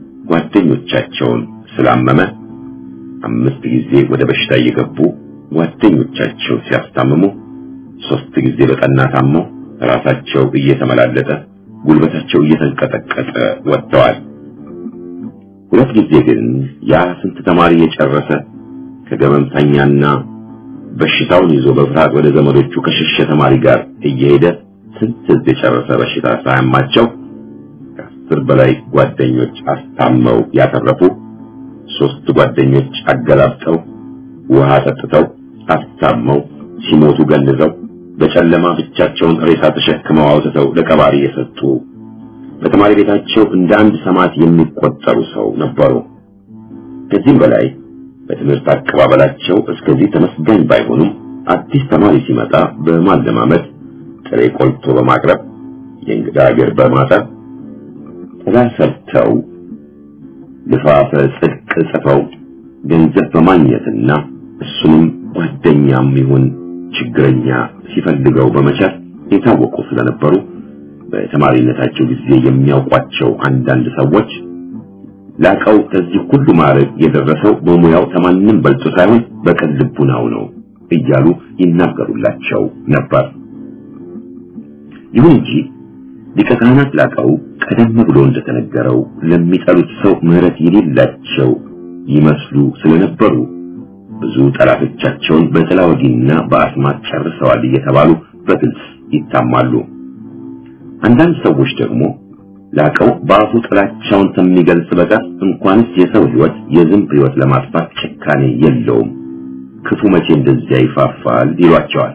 A: ጓደኞቻቸውን ስላመመ አምስት ጊዜ ወደ በሽታ እየገቡ ጓደኞቻቸው ሲያስታምሙ ሶስት ጊዜ በጠና ታመው ራሳቸው እየተመላለጠ ጉልበታቸው እየተንቀጠቀጠ ወጥተዋል። ሁለት ጊዜ ግን ያ ስንት ተማሪ የጨረሰ ከገመምተኛና በሽታውን ይዞ በፍርሃት ወደ ዘመዶቹ ከሸሸ ተማሪ ጋር እየሄደ ስንት ሕዝብ የጨረሰ በሽታ ሳያማቸው ከአስር በላይ ጓደኞች አስታመው ያተረፉ ሶስት ጓደኞች አገላብጠው ውሃ ጠጥተው አስታመው ሲሞቱ ገንዘው በጨለማ ብቻቸውን ሬሳ ተሸክመው አውጥተው ለቀባሪ የሰጡ በተማሪ ቤታቸው እንደ አንድ ሰማዕት የሚቆጠሩ ሰው ነበሩ። ከዚህም በላይ በትምህርት አቀባበላቸው እስከዚህ ተመስጋኝ ባይሆኑም አዲስ ተማሪ ሲመጣ በማለማመድ ጥሬ ቆልቶ በማቅረብ የእንግዳ እግር በማጠብ ጥላ ሰርተው ልፋፈ ጽድቅ ጽፈው ገንዘብ በማግኘትና እሱንም ጓደኛም ይሁን ችግረኛ ሲፈልገው በመቻል የታወቁ ስለነበሩ በተማሪነታቸው ጊዜ የሚያውቋቸው አንዳንድ ሰዎች ላቀው ከዚህ ሁሉ ማዕረግ የደረሰው በሙያው ከማንም በልጦ ሳይሆን በቅን ልቡናው ነው እያሉ ይናገሩላቸው ነበር። ይሁን እንጂ ሊቀ ካህናት ላቀው ቀደም ብሎ እንደተነገረው ለሚጠሉት ሰው ምሕረት የሌላቸው ይመስሉ ስለነበሩ ብዙ ጠላቶቻቸውን በጥላ ወጊና በአስማት ጨርሰዋል እየተባሉ በግልጽ ይታማሉ። አንዳንድ ሰዎች ደግሞ ላቀው በአፉ ጥላቻውን ከሚገልጽ በቀር እንኳንስ የሰው ሕይወት የዝንብ ሕይወት ለማጥፋት ጭካኔ የለውም፣ ክፉ መቼ እንደዚያ ይፋፋል ይሏቸዋል።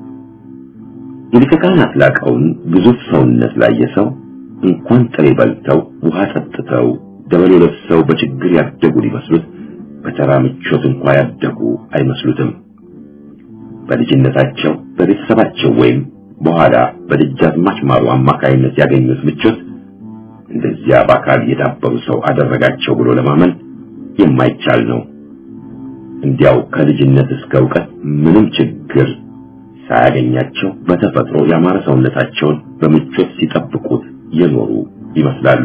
A: የሊቀ ካህናት ላቀውን ግዙፍ ሰውነት ላየ ሰው እንኳን ጥሬ በልተው ውሃ ጠጥተው ደበሎ ለብሰው በችግር ያደጉ ሊመስሉት በተራ ምቾት እንኳ ያደጉ አይመስሉትም። በልጅነታቸው በቤተሰባቸው ወይም በኋላ በደጃዝማች ማሩ አማካይነት ያገኙት ምቾት እንደዚያ በአካል የዳበሩ ሰው አደረጋቸው ብሎ ለማመን የማይቻል ነው። እንዲያው ከልጅነት እስከ እውቀት ምንም ችግር ሳያገኛቸው በተፈጥሮ ያማረ ሰውነታቸውን በምቾት ሲጠብቁት የኖሩ ይመስላሉ።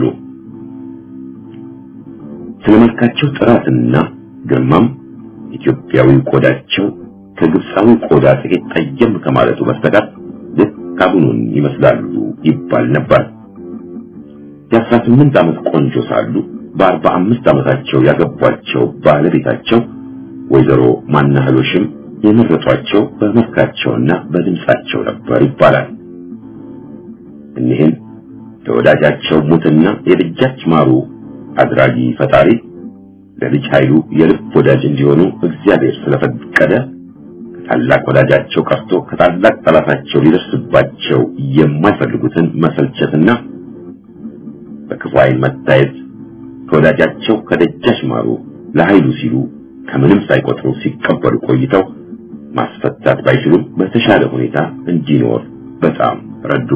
A: ስለ መልካቸው ጥራትና ግርማም ኢትዮጵያዊ ቆዳቸው ከግብፃዊ ቆዳ ጥቂት ጠየም ከማለቱ በስተቀር ልክ አቡኑን ይመስላሉ ይባል ነበር። የአስራ ስምንት ዓመት ቆንጆ ሳሉ በአርባ አምስት ዓመታቸው ያገቧቸው ባለቤታቸው ወይዘሮ ማናህሎሽም የመረጧቸው በመልካቸውና በድምፃቸው ነበር ይባላል። እኒህም ለወዳጃቸው ሙትና የደጃች ማሩ አድራጊ ፈጣሪ ለልጅ ኃይሉ የልብ ወዳጅ እንዲሆኑ እግዚአብሔር ስለፈቀደ ከታላቅ ወዳጃቸው ቀርቶ ከታላቅ ጠላታቸው ሊደርስባቸው የማይፈልጉትን መሰልቸትና በክፉ ዓይን መታየት ከወዳጃቸው ከደጃች ማሩ ለኃይሉ ሲሉ ከምንም ሳይቆጥሩ ሲቀበሉ ቆይተው ማስፈታት ባይችሉም በተሻለ ሁኔታ እንዲኖር በጣም ረዱ።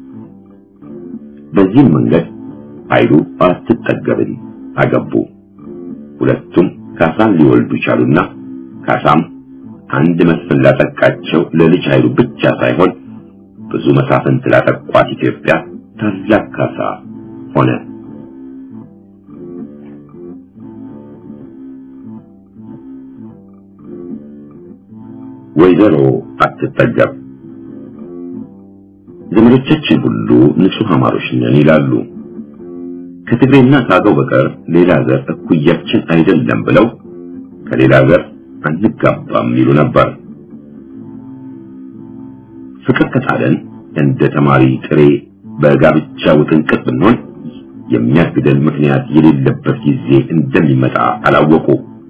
A: በዚህም መንገድ ኃይሉ አትጠገብን አገቡ። ሁለቱም ካሳን ሊወልዱ ቻሉና ካሳም አንድ መስፍን ላጠቃቸው ለልጅ ኃይሉ ብቻ ሳይሆን ብዙ መሳፍንት ላጠቋት ኢትዮጵያ ታላቅ ካሳ ሆነ። ወይዘሮ አትጠገብ ዘመዶቻችን ሁሉ ንጹህ አማሮች ነን ይላሉ። ከትግሬና ከአገው በቀር ሌላ ዘር እኩያችን አይደለም ብለው ከሌላ ዘር አንጋባም ይሉ ነበር። ፍቅር ከጣለን እንደ ተማሪ ጥሬ በጋብቻ ውጥንቅጥ ብንሆን የሚያግደን ምክንያት የሌለበት ጊዜ እንደሚመጣ አላወቁ።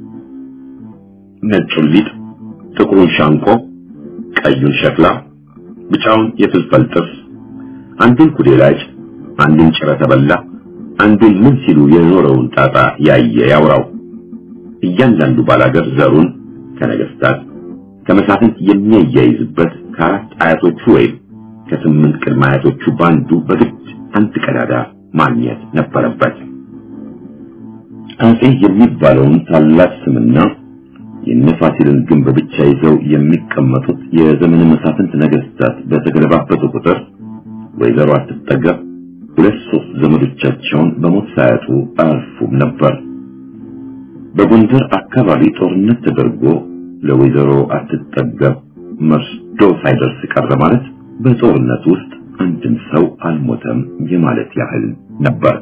A: ነጩን ሊጥ፣ ጥቁሩን ሻንቆ፣ ቀዩን ሸክላ፣ ብጫውን የፍልፈል ጥብስ፣ አንዱን ኩዴላጭ፣ አንዱን ጭረ ተበላ፣ አንዱን ምን ሲሉ የኖረውን ጣጣ ያየ ያውራው። እያንዳንዱ ባላገር ዘሩን ከነገስታት ከመሳፍንት የሚያያይዝበት ከአራት አያቶቹ ወይም ከስምንት ቅድመ አያቶቹ በአንዱ በግድ አንድ ቀዳዳ ማግኘት ነበረበት። አጼ የሚባለውን ታላቅ ስምና የነፋሲልን ግንብ ብቻ ይዘው የሚቀመጡት የዘመነ መሳፍንት ነገስታት በተገለባበጡ ቁጥር ወይዘሮ አትጠገብ ሁለት ሶስት ዘመዶቻቸውን በሞት ሳያጡ አያልፉም ነበር። በጎንደር አካባቢ ጦርነት ተደርጎ ለወይዘሮ አትጠገብ መርዶ ሳይደርስ ቀረ ማለት በጦርነት ውስጥ አንድም ሰው አልሞተም የማለት ያህል ነበር።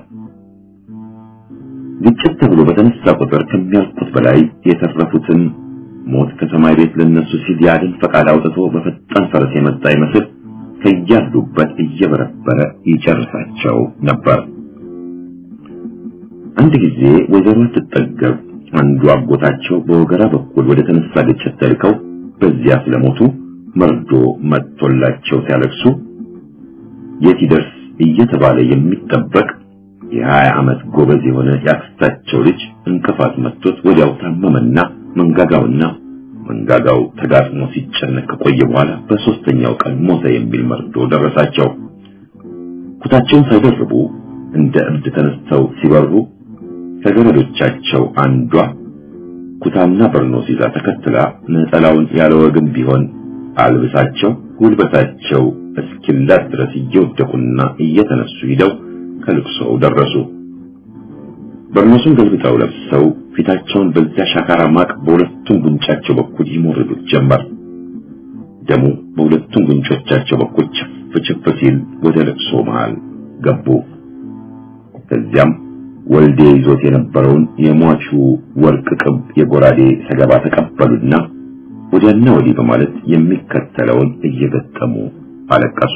A: ግጭት ተብሎ በተነሳ ቁጥር ከሚያልቁት በላይ የተረፉትን ሞት ከሰማይ ቤት ለነሱ ሲል የአድን ፈቃድ አውጥቶ በፈጣን ፈረስ የመጣ ይመስል ከያሉበት እየበረበረ ይጨርሳቸው ነበር። አንድ ጊዜ ወይዘሮ ስትጠገብ አንዱ አጎታቸው በወገራ በኩል ወደ ተነሳ ግጭት ተልከው በዚያ ስለሞቱ መርዶ መጥቶላቸው ሲያለቅሱ የት ይደርስ እየተባለ የሚጠበቅ የሀያ ዓመት ጎበዝ የሆነ የአክስታቸው ልጅ እንቅፋት መጥቶት ወዲያው ታመመና መንጋጋውና መንጋጋው ተጋጥሞ ሲጨነቅ ከቆየ በኋላ በሶስተኛው ቀን ሞተ የሚል መርዶ ደረሳቸው። ኩታቸውን ሳይደርቡ እንደ እብድ ተነስተው ሲበሩ ከገረዶቻቸው አንዷ ኩታና በርኖስ ይዛ ተከትላ ነጠላውን ያለ ወግም ቢሆን አልብሳቸው ጉልበታቸው እስኪላት ድረስ እየወደቁና እየተነሱ ሂደው ከልቅሶው ደረሱ። በርኖሱን ገልብጠው ለብሰው ፊታቸውን በዚያ ሻካራ ማቅ በሁለቱም ጉንጫቸው በኩል ይሞርዱት ጀመር። ደሙ በሁለቱም ጉንጮቻቸው በኩል ችፍ ችፍ ሲል ወደ ልቅሶ መሃል ገቡ። ከዚያም ወልዴ ይዞት የነበረውን የሟቹ ወርቅ ቅብ የጎራዴ ሰገባ ተቀበሉና ወዲያና ወዲህ በማለት የሚከተለውን እየገጠሙ አለቀሱ።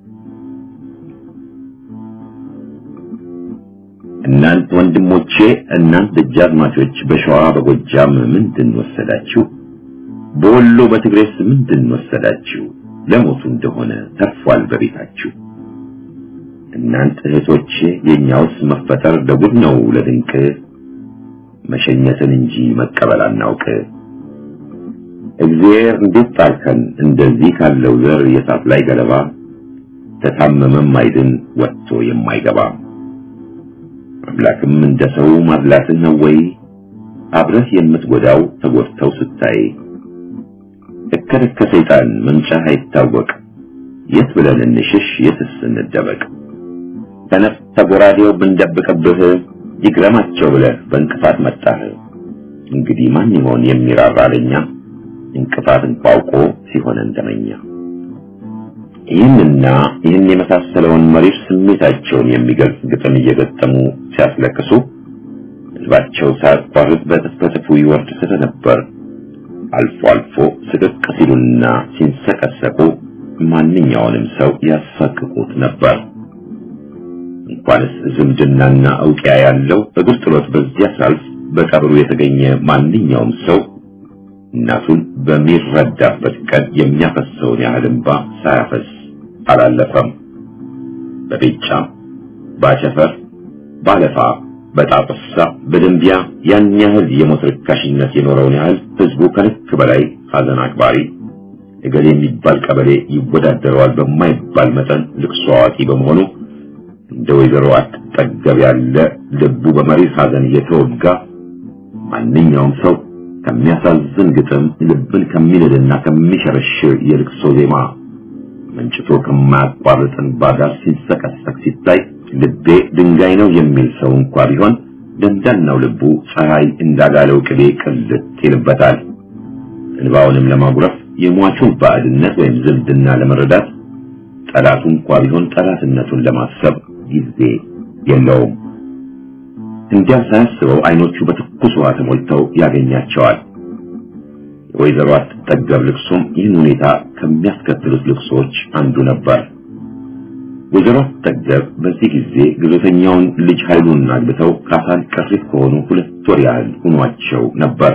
A: እናንት ወንድሞቼ፣ እናንት ደጃዝማቾች በሸዋ በጎጃም ምንድን ወሰዳችሁ? በወሎ በትግሬስ ምንድን ወሰዳችሁ? ለሞቱ እንደሆነ ተርፏል በቤታችሁ። እናንት እህቶቼ የኛውስ መፈጠር ለጉድ ነው ለድንቅ መሸኘትን እንጂ መቀበል አናውቅ። እግዚአብሔር እንዴት ጣልከን እንደዚህ ካለው ዘር የሳት ላይ ገለባ ተታመመም አይድን ወጥቶ የማይገባ አምላክም እንደ ሰው ማድላትህ ነው ወይ አብረህ የምትጎዳው ተጎድተው ስታይ እከለከ ሰይጣን መምጫህ አይታወቅ የት ብለን እንሽሽ የትስ እንደበቅ ተነፍ ተጎራዴው ብንደብቅብህ ይግረማቸው ብለህ በእንቅፋት መጣህ እንግዲህ ማን ይሆን የሚራራ ለኛ እንቅፋት እንቋውቆ ሲሆን እንደመኛ ይህንና ይህን የመሳሰለውን መሪር ስሜታቸውን የሚገልጽ ግጥም እየገጠሙ ሲያስለቅሱ ሕዝባቸው ሳያቋርጥ በጥፍጥፉ ይወርድ ስለነበር አልፎ አልፎ ስቅቅ ሲሉና ሲንሰቀሰቁ ማንኛውንም ሰው ያሳቅቁት ነበር። እንኳንስ ዝምድናና እውቂያ ያለው እግር ጥሎት በዚያ ሳልፍ በቀብሩ የተገኘ ማንኛውም ሰው እናቱን በሚረዳበት ቀን የሚያፈሰውን ያህል እንባ ሳያፈስ አላለፈም። በቤጫ ባቸፈር፣ ባለፋ፣ በጣጥሳ፣ በደንቢያ ያን ያህል የሞት ርካሽነት የኖረውን ያህል ህዝቡ ከልክ በላይ ሀዘን አክባሪ እገሌ የሚባል ቀበሌ ይወዳደረዋል በማይባል መጠን ልቅሶ አዋቂ በመሆኑ እንደ ወይዘሮ አትጠገብ ያለ ልቡ በመሪር ሀዘን እየተወጋ ማንኛውም ሰው ከሚያሳዝን ግጥም ልብን ከሚልልና ከሚሸረሽር የልቅሶ ዜማ መንጭቶ ከማያቋርጥ እንባ ጋር ሲንሰቀሰቅ ሲታይ ልቤ ድንጋይ ነው የሚል ሰው እንኳ ቢሆን ደንዳናው ልቡ ፀሐይ እንዳጋለው ቅቤ ቅልጥ ይልበታል። እንባውንም ለማጉረፍ የሟቹን ባዕድነት ወይም ዝምድና ለመረዳት ጠላቱ እንኳ ቢሆን ጠላትነቱን ለማሰብ ጊዜ የለውም። እንዲያ ሳያስበው አይኖቹ በትኩስ ውሃ ተሞልተው ያገኛቸዋል። የወይዘሮ አትጠገብ ልቅሶም ይህን ሁኔታ ከሚያስከትሉት ልቅሶች አንዱ ነበር። ወይዘሮ አትጠገብ በዚህ ጊዜ ግዞተኛውን ልጅ ኃይሉን አግብተው ካሳን ቅሪት ከሆኑ ሁለት ወር ያህል ሆኗቸው ነበር።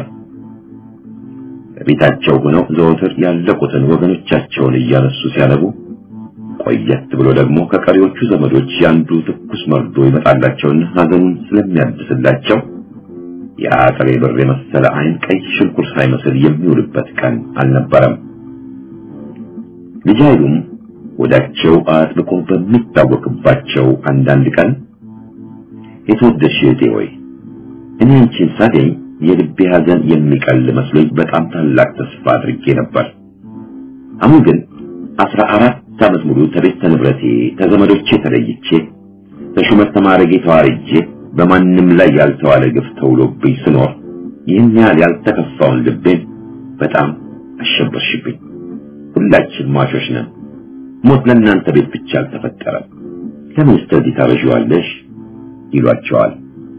A: በቤታቸው ሆነው ዘወትር ያለቁትን ወገኖቻቸውን እያነሱ ሲያነቡ ቆየት ብሎ ደግሞ ከቀሪዎቹ ዘመዶች ያንዱ ትኩስ መርዶ ይመጣላቸውና ሀዘኑን ስለሚያድስላቸው የአጥሬ ብር የመሰለ አይን ቀይ ሽንኩር ሳይመስል የሚውልበት ቀን አልነበረም። ልጅ ኃይሉም ወዳቸው አጥብቆ በሚታወቅባቸው አንዳንድ ቀን የተወደድሽ እህቴ ሆይ እኔ አንቺን ሳገኝ የልቤ ሐዘን የሚቀል መስሎኝ በጣም ታላቅ ተስፋ አድርጌ ነበር። አሁን ግን አስራ አራት ዓመት ሙሉ ከቤተ ንብረቴ ከዘመዶቼ ተለይቼ በሹመት ተማረጌ ተዋርጄ በማንም ላይ ያልተዋለ ግፍ ተውሎብኝ ስኖር ይህን ያህል ያልተከፋውን ልቤን በጣም አሸበርሽብኝ። ሁላችን ሟቾች ነን። ሞት ለእናንተ ቤት ብቻ አልተፈጠረም። ለምን ስተዚህ ታበዥዋለሽ? ይሏቸዋል።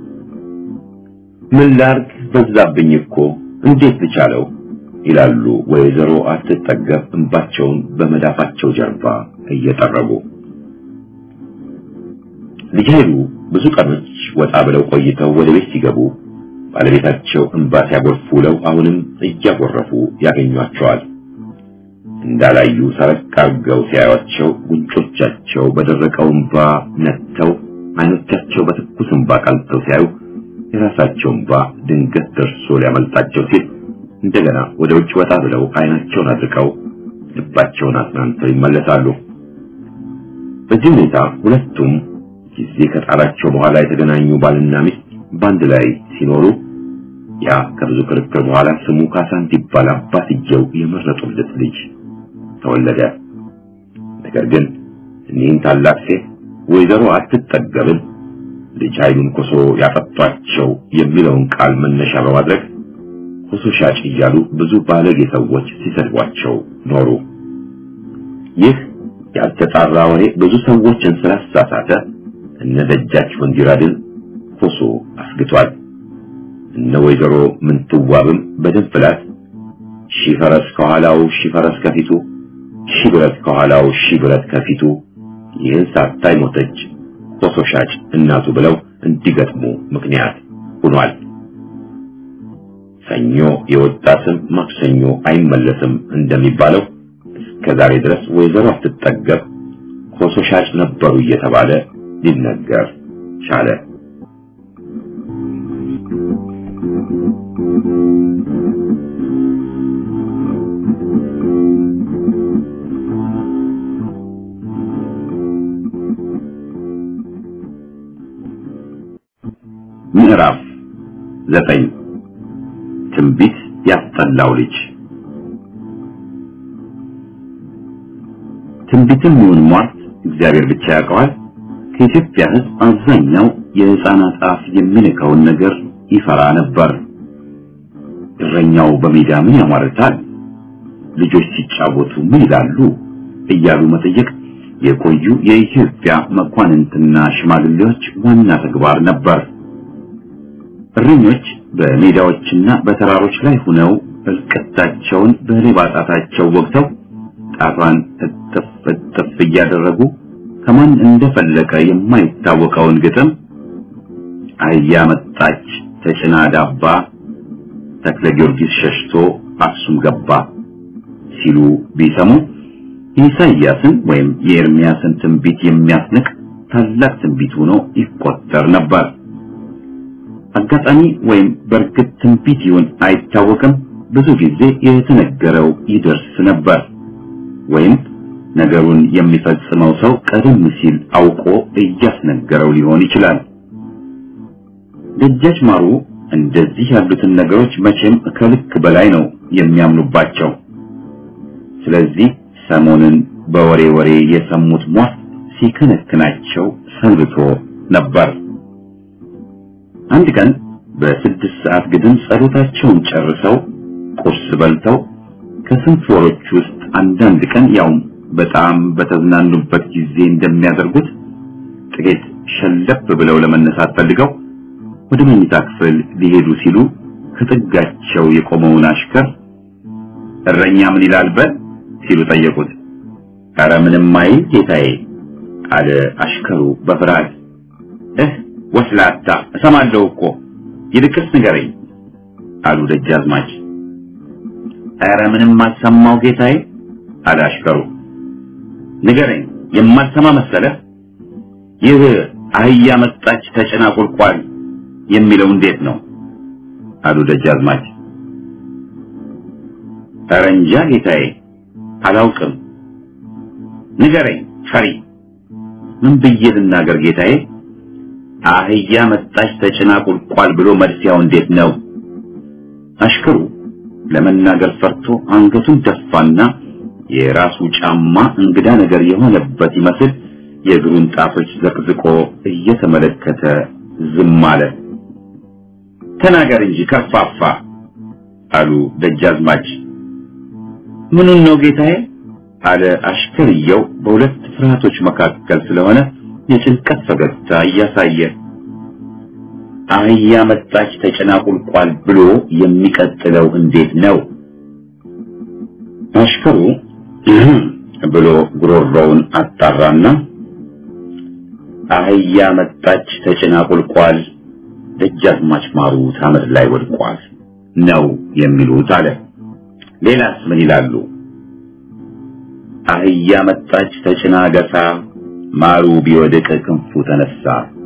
A: ምን ላርግ በዛብኝ እኮ እንዴት ልቻለው? ይላሉ ወይዘሮ አትጠገብ እንባቸውን በመዳፋቸው ጀርባ እየጠረጉ። ልጅ ኃይሉ ብዙ ቀኖች ወጣ ብለው ቆይተው ወደ ቤት ሲገቡ ባለቤታቸው እንባ ሲያጎርፉ ውለው አሁንም እያጎረፉ ያገኟቸዋል። እንዳላዩ ሰረቅ አርገው ሲያዩአቸው ጉንጮቻቸው በደረቀው እንባ ነጥተው አይኖቻቸው በትኩስ እንባ ቀልተው ሲያዩ የራሳቸው እንባ ድንገት ደርሶ ሊያመልጣቸው ሲል እንደገና ወደ ውጭ ወጣ ብለው አይናቸውን አድርቀው ልባቸውን አጽናንተው ይመለሳሉ። በዚህ ሁኔታ ሁለቱም ጊዜ ከጣላቸው በኋላ የተገናኙ ባልና ሚስት በአንድ ላይ ሲኖሩ ያ ከብዙ ክርክር በኋላ ስሙ ካሳ እንዲባል አባትየው የመረጡለት ልጅ ተወለደ። ነገር ግን እኒህን ታላቅ ሴት ወይዘሮ አትጠገብን ልጅ ኃይሉን ኮሶ ያጠጧቸው የሚለውን ቃል መነሻ በማድረግ ኮሶ ሻጭ እያሉ ብዙ ባለጌ ሰዎች ሲሰድቧቸው ኖሩ። ይህ ያልተጣራ ወሬ ብዙ ሰዎችን ስላሳሳተ እነ ደጃች ወንዲራድን ኮሶ አስግቷል። እነ ወይዘሮ ምንትዋብም በድንፍላት ሺህ ፈረስ ከኋላው ሺህ ፈረስ ከፊቱ ሺህ ብረት ከኋላው ሺህ ብረት ከፊቱ ይህን ሳታይ ሞተች ኮሶ ሻጭ እናቱ ብለው እንዲገጥሙ ምክንያት ሆኗል። ሰኞ የወጣ ስም ማክሰኞ አይመለስም እንደሚባለው እስከ ዛሬ ድረስ ወይዘሮ አትጠገብ ኮሶ ሻጭ ነበሩ እየተባለ ሊነገር ቻለ። ምዕራፍ ዘጠኝ ትንቢት ያስጠላው ልጅ ትንቢትም ይሁን ሟርት እግዚአብሔር ብቻ ያውቀዋል። ከኢትዮጵያ ሕዝብ አብዛኛው የሕፃናት አፍ የሚነካውን ነገር ይፈራ ነበር። እረኛው በሜዳ ምን ያሟርታል፣ ልጆች ሲጫወቱ ምን ይላሉ እያሉ መጠየቅ የቆዩ የኢትዮጵያ መኳንንትና ሽማግሌዎች ዋና ተግባር ነበር። እረኞች በሜዳዎችና በተራሮች ላይ ሆነው እልቅታቸውን በሌባ ጣታቸው ወግተው ጣቷን እጥፍ እጥፍ እያደረጉ ከማን እንደፈለቀ የማይታወቀውን ግጥም አህያ መጣች ተጭና ዳባ ተክለ ጊዮርጊስ ሸሽቶ አክሱም ገባ ሲሉ ቢሰሙ የኢሳይያስን ወይም የኤርሚያስን ትንቢት የሚያስንቅ ታላቅ ትንቢት ሆኖ ይቆጠር ነበር። አጋጣሚ ወይም በእርግጥ ትንቢት ይሁን አይታወቅም፣ ብዙ ጊዜ የተነገረው ይደርስ ነበር ወይም ነገሩን የሚፈጽመው ሰው ቀደም ሲል አውቆ እያስነገረው ሊሆን ይችላል። ደጃች ማሩ እንደዚህ ያሉትን ነገሮች መቼም ከልክ በላይ ነው የሚያምኑባቸው። ስለዚህ ሰሞኑን በወሬ ወሬ የሰሙት ሟርት ሲከነክናቸው ሰንብቶ ነበር። አንድ ቀን በስድስት ሰዓት ግድም ጸሎታቸውን ጨርሰው ቁርስ በልተው ከስንት ወሮች ውስጥ አንዳንድ ቀን ያውም በጣም በተዝናኑበት ጊዜ እንደሚያደርጉት ጥቂት ሸለፍ ብለው ለመነሳት ፈልገው ወደ መኝታ ክፍል ሊሄዱ ሲሉ ከጥጋቸው የቆመውን አሽከር እረኛ ምን ይላል በል ሲሉ ጠየቁት። ኧረ ምንም አይል ጌታዬ አለ አሽከሩ በፍርሃት። እህ ወስላታ እሰማለሁ እኮ ይልቅስ ንገረኝ አሉ ደጃዝማች። ኧረ ምንም አልሰማው ጌታዬ አለ አሽከሩ። ንገረኝ የማልሰማ መሰለህ? ይህ አህያ መጣች ተጭና ቁልቋል የሚለው እንዴት ነው? አሉ ደጃዝማች። ኧረ እንጃ ጌታዬ አላውቅም። ንገረኝ ፈሪ ምን ብዬ ልናገር ጌታዬ አህያ መጣች ተጭና ቁልቋል ብሎ መልሲያው እንዴት ነው አሽከሩ ለመናገር ፈርቶ አንገቱን ደፋና የራሱ ጫማ እንግዳ ነገር የሆነበት ይመስል የእግሩን ጣቶች ዘቅዝቆ እየተመለከተ ዝም አለ ተናገር እንጂ ከፋፋ አሉ ደጃዝማች ምኑን ነው ጌታዬ አለ አሽከርየው በሁለት ፍርሃቶች መካከል ስለሆነ የጭንቀት ፈገግታ እያሳየ አህያ መጣች ተጭና ቁልቋል ብሎ የሚቀጥለው እንዴት ነው አሽከሩ ብሎ ጉሮሮውን አጣራና አህያ መጣች ተጭና ቁልቋል ደጃዝማች ማሩ ታመድ ላይ ወድቋል ነው የሚሉት አለ ሌላስ ምን ይላሉ አህያ መጣች ተጭና ገሳ ማሩ ቢወድቅ ክንፉ ተነሳ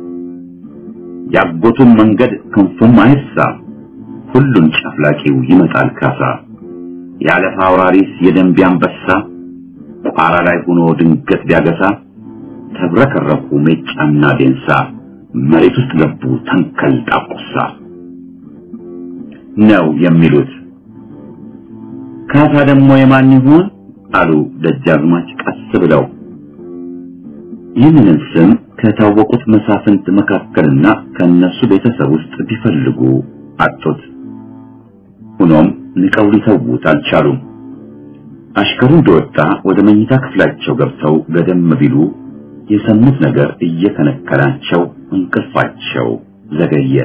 A: ያጎቱን መንገድ ክንፉም አይሳ ሁሉን ጨፍላቂው ይመጣል ካሳ ያለፋ አውራሪስ የደንቢ አንበሳ ቋራ ላይ ሆኖ ድንገት ቢያገሳ ተብረከረኩ ሜጫና ዴንሳ መሬት ውስጥ ገቡ ተንከል ጣቁሳ ነው የሚሉት ካሳ ደግሞ የማን ይሆን አሉ ደጃዝማች ቀስ ብለው ይህንን ስም ከታወቁት መሳፍንት መካከልና ከነሱ ቤተሰብ ውስጥ ቢፈልጉ አጡት ሆኖም ንቀው ሊተዉት አልቻሉም አሽከሩ እንደወጣ ወደ መኝታ ክፍላቸው ገብተው ገደም ቢሉ የሰሙት ነገር እየከነከናቸው እንቅልፋቸው ዘገየ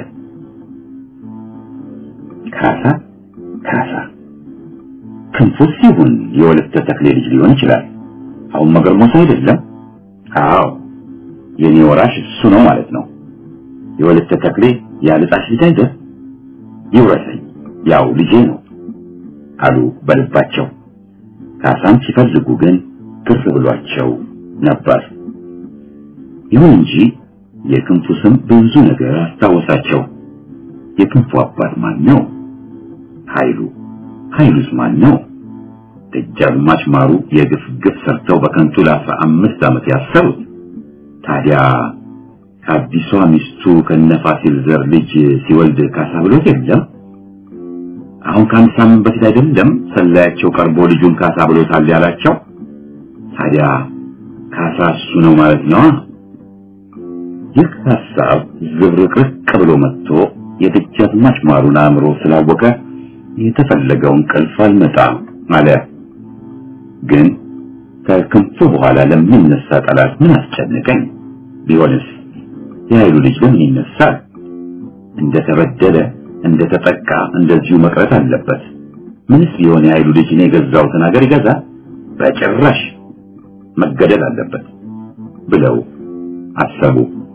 A: ካሳ ካሳ ክንፉስ ይሁን የወለተ ተክሌ ልጅ ሊሆን ይችላል አሁን መገርሞስ አይደለም አዎ የኔ ወራሽ እሱ ነው ማለት ነው የወለተ ተክሌ ያልጣሽ ልጅ አይደል ይውረሰኝ ያው ልጄ ነው አሉ በልባቸው ካሳን ሲፈልጉ ግን ግር ብሏቸው ነበር ይሁን እንጂ የክንፉ ስም ብዙ ነገር አስታወሳቸው የክንፉ አባት ማን ነው ኃይሉ ኃይሉስ ማን ነው ደጃዝማች ማሩ የግፍ ግፍ ሰርተው በከንቱ ለአስራ አምስት ዓመት ያሰሩት ታዲያ ከአዲሷ ሚስቱ ከነፋሲል ዘር ልጅ ሲወልድ ካሳ ብሎት የለም አሁን ከአንድ ሳምንት በፊት አይደለም ሰላያቸው ቀርቦ ልጁን ካሳ ብሎታል ያላቸው ታዲያ ካሳ እሱ ነው ማለት ነው ይህ ሀሳብ ዝብርቅርቅ ብሎ መጥቶ የደጃዝማች ማሩን አእምሮ ስላወቀ የተፈለገው እንቅልፍ አልመጣም አለ ግን ከክንፉ በኋላ ለሚነሳ ጠላት ምን አስጨነቀኝ ቢሆንስ የኃይሉ ልጅ ለምን ይነሳል እንደተበደለ እንደተጠቃ እንደዚሁ መቅረት አለበት ምንስ ቢሆን የኃይሉ ልጅ እኔ የገዛሁትን ሀገር ይገዛ በጭራሽ መገደል አለበት ብለው አሰቡ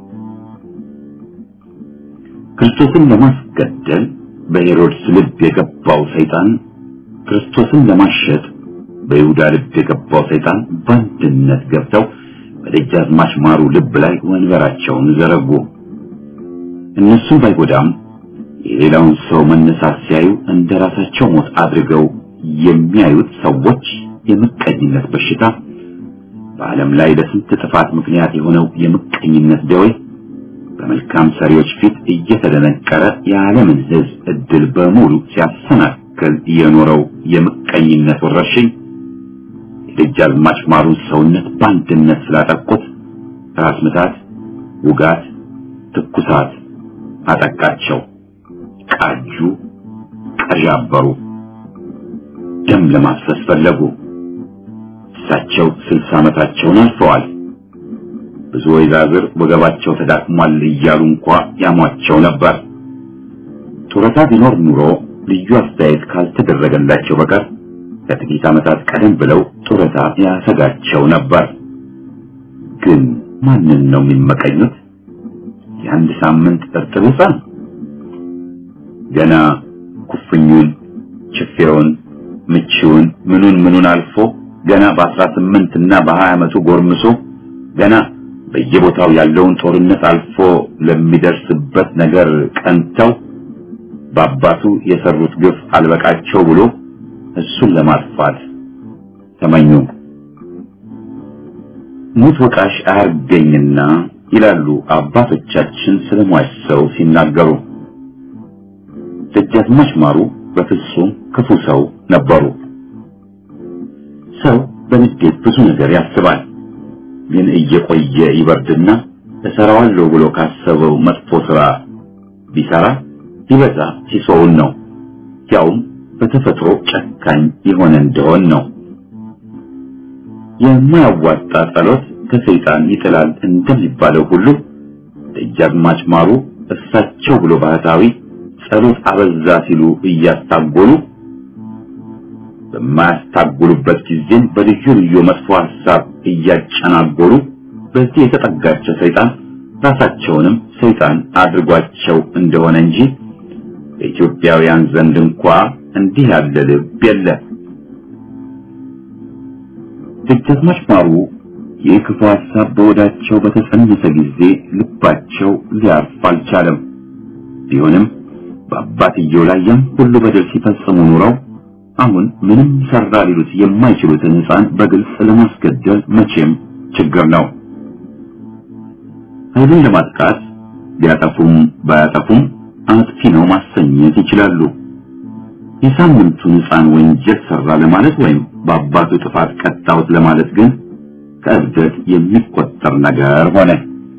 A: ክርስቶስን ለማስገደል በሄሮድስ ልብ የገባው ሰይጣን ክርስቶስን ለማሸጥ በይሁዳ ልብ የገባው ሰይጣን በአንድነት ገብተው በደጃዝማች ማሩ ልብ ላይ ወንበራቸውን ዘረጉ እነሱም ባይጎዳም የሌላውን ሰው መነሳት ሲያዩ እንደ ራሳቸው ሞት አድርገው የሚያዩት ሰዎች የምቀኝነት በሽታ በዓለም ላይ ለስንት ጥፋት ምክንያት የሆነው የምቀኝነት ደዌ በመልካም ሰሪዎች ፊት እየተደነቀረ የዓለምን ሕዝብ እድል በሙሉ ሲያሰናክል የኖረው የምቀኝነት ወረርሽኝ የደጃዝማች ማሩን ሰውነት በአንድነት ስላጠቁት ራስ ምታት፣ ውጋት፣ ትኩሳት አጠቃቸው። ቃጁ፣ ቀዣበሩ፣ ደም ለማፍሰስ ፈለጉ። እሳቸው ስልሳ ዓመታቸውን አልፈዋል። ብዙ ወይዛዝር ወገባቸው ተዳክሟል እያሉ እንኳ ያሟቸው ነበር። ጡረታ ቢኖር ኑሮ ልዩ አስተያየት ካልተደረገላቸው በቀር ከጥቂት ዓመታት ቀደም ብለው ጡረታ ያሰጋቸው ነበር። ግን ማንን ነው የሚመቀኙት? የአንድ ሳምንት እርጥብ ሕፃን ገና ኩፍኙን፣ ችፌውን፣ ምቺውን ምኑን ምኑን አልፎ ገና በአስራ ስምንት እና በሀያ ዓመቱ ጎርምሶ ገና በየቦታው ያለውን ጦርነት አልፎ ለሚደርስበት ነገር ቀንተው በአባቱ የሰሩት ግፍ አልበቃቸው ብሎ እሱን ለማጥፋት ተመኙ። ሙት ወቃሽ አያርገኝና ይላሉ አባቶቻችን ስለሟች ሰው ሲናገሩ። ደጃዝማች ማሩ በፍጹም ክፉ ሰው ነበሩ። ሰው በንዴት ብዙ ነገር ያስባል። ግን እየቆየ ይበርድና እሰራዋለሁ ብሎ ካሰበው መጥፎ ስራ ቢሰራ ቢበዛ ሲሶውን ነው። ያውም በተፈጥሮ ጨካኝ የሆነ እንደሆን ነው። የማያዋጣ ጸሎት ከሰይጣን ይጥላል እንደሚባለው ሁሉ ደጃዝማች ማሩ እሳቸው ብሎ ባህታዊ ጸሎት አበዛ ሲሉ እያስታጎሉ በማያስታጉሉበት ጊዜም በልዩ ልዩ መጥፎ ሐሳብ እያጨናጎሉ በዚህ የተጠጋቸው ሰይጣን ራሳቸውንም ሰይጣን አድርጓቸው እንደሆነ እንጂ በኢትዮጵያውያን ዘንድ እንኳ እንዲህ ያለ ልብ የለ። ደጃዝማች ማሩ ይህ ክፉ ሐሳብ በወዳቸው በተጸነሰ ጊዜ ልባቸው ሊያርፍ አልቻለም። ቢሆንም በአባትየው ላይ ያም ሁሉ በደል ሲፈጽሙ ኑረው አሁን ምንም ሰራ ሊሉት የማይችሉትን ሕፃን በግልጽ ለማስገደል መቼም ችግር ነው። ኃይሉን ለማጥቃት ቢያጠፉም ባያጠፉም አጥፊ ነው ማሰኘት ይችላሉ። የሳምንቱን ሕፃን ወንጀል ሰራ ለማለት ወይም በአባቱ ጥፋት ቀጣሁት ለማለት ግን ከእብደት የሚቆጠር ነገር ሆነ።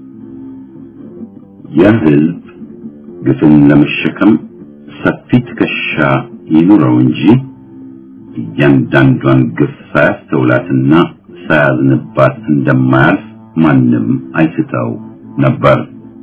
A: የሕዝብ ግፍን ለመሸከም ሰፊ ትከሻ ይኑረው እንጂ እያንዳንዷን ግፍ ሳያስተውላትና ሳያዝንባት እንደማያልፍ ማንም አይስተው ነበር።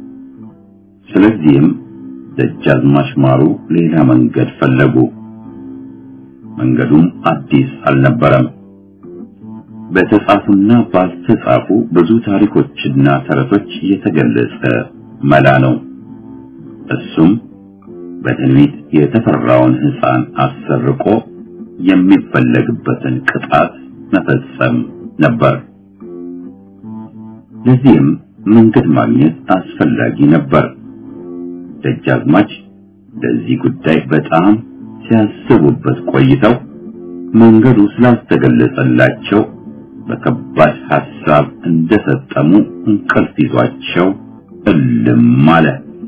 A: ስለዚህም ደጃዝማች ማሩ ሌላ መንገድ ፈለጉ። መንገዱም አዲስ አልነበረም። በተጻፉና ባልተጻፉ ብዙ ታሪኮችና ተረቶች የተገለጸ መላ ነው። እሱም በትንቢት የተፈራውን ሕፃን አሰርቆ የሚፈለግበትን ቅጣት መፈጸም ነበር። ለዚህም መንገድ ማግኘት አስፈላጊ ነበር። ደጃዝማች ለዚህ ጉዳይ በጣም ሲያስቡበት ቆይተው መንገዱ ስላልተገለጸላቸው በከባድ ሐሳብ እንደሰጠሙ እንቅልፍ ይዟቸው እልም አለ።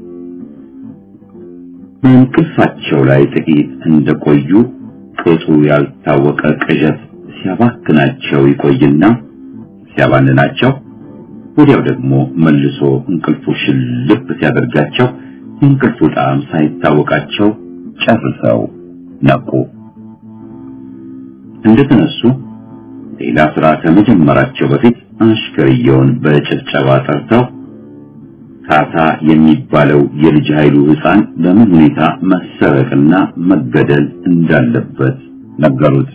A: በእንቅልፋቸው ላይ ጥቂት እንደቆዩ ቅጡ ያልታወቀ ቅዠት ሲያባክናቸው ይቆይና ሲያባንናቸው ወዲያው ደግሞ መልሶ እንቅልፉ ሽልብ ሲያደርጋቸው የእንቅልፉ ጣዕም ሳይታወቃቸው ጨርሰው ነቁ። እንደተነሱ ሌላ ስራ ከመጀመራቸው በፊት አሽከርየውን በጭብጨባ ጠርተው ካሳ የሚባለው የልጅ ኃይሉ ሕፃን በምን ሁኔታ መሰረቅና መገደል እንዳለበት ነገሩት።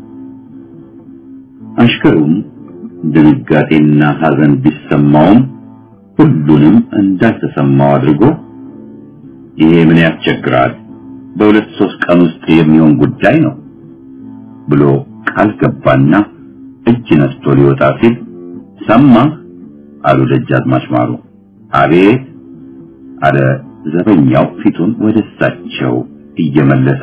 A: አሽከሩም ድንጋጤና ሐዘን ቢሰማውም ሁሉንም እንዳልተሰማው አድርጎ ይሄ ምን ያስቸግራል፣ በሁለት ሶስት ቀን ውስጥ የሚሆን ጉዳይ ነው ብሎ ቃል ገባና እጅ ነስቶ ሊወጣ ሲል ሰማህ አሉ ደጃዝማች ማሩ። አቤት አለ ዘበኛው ፊቱን ወደ እሳቸው እየመለሰ።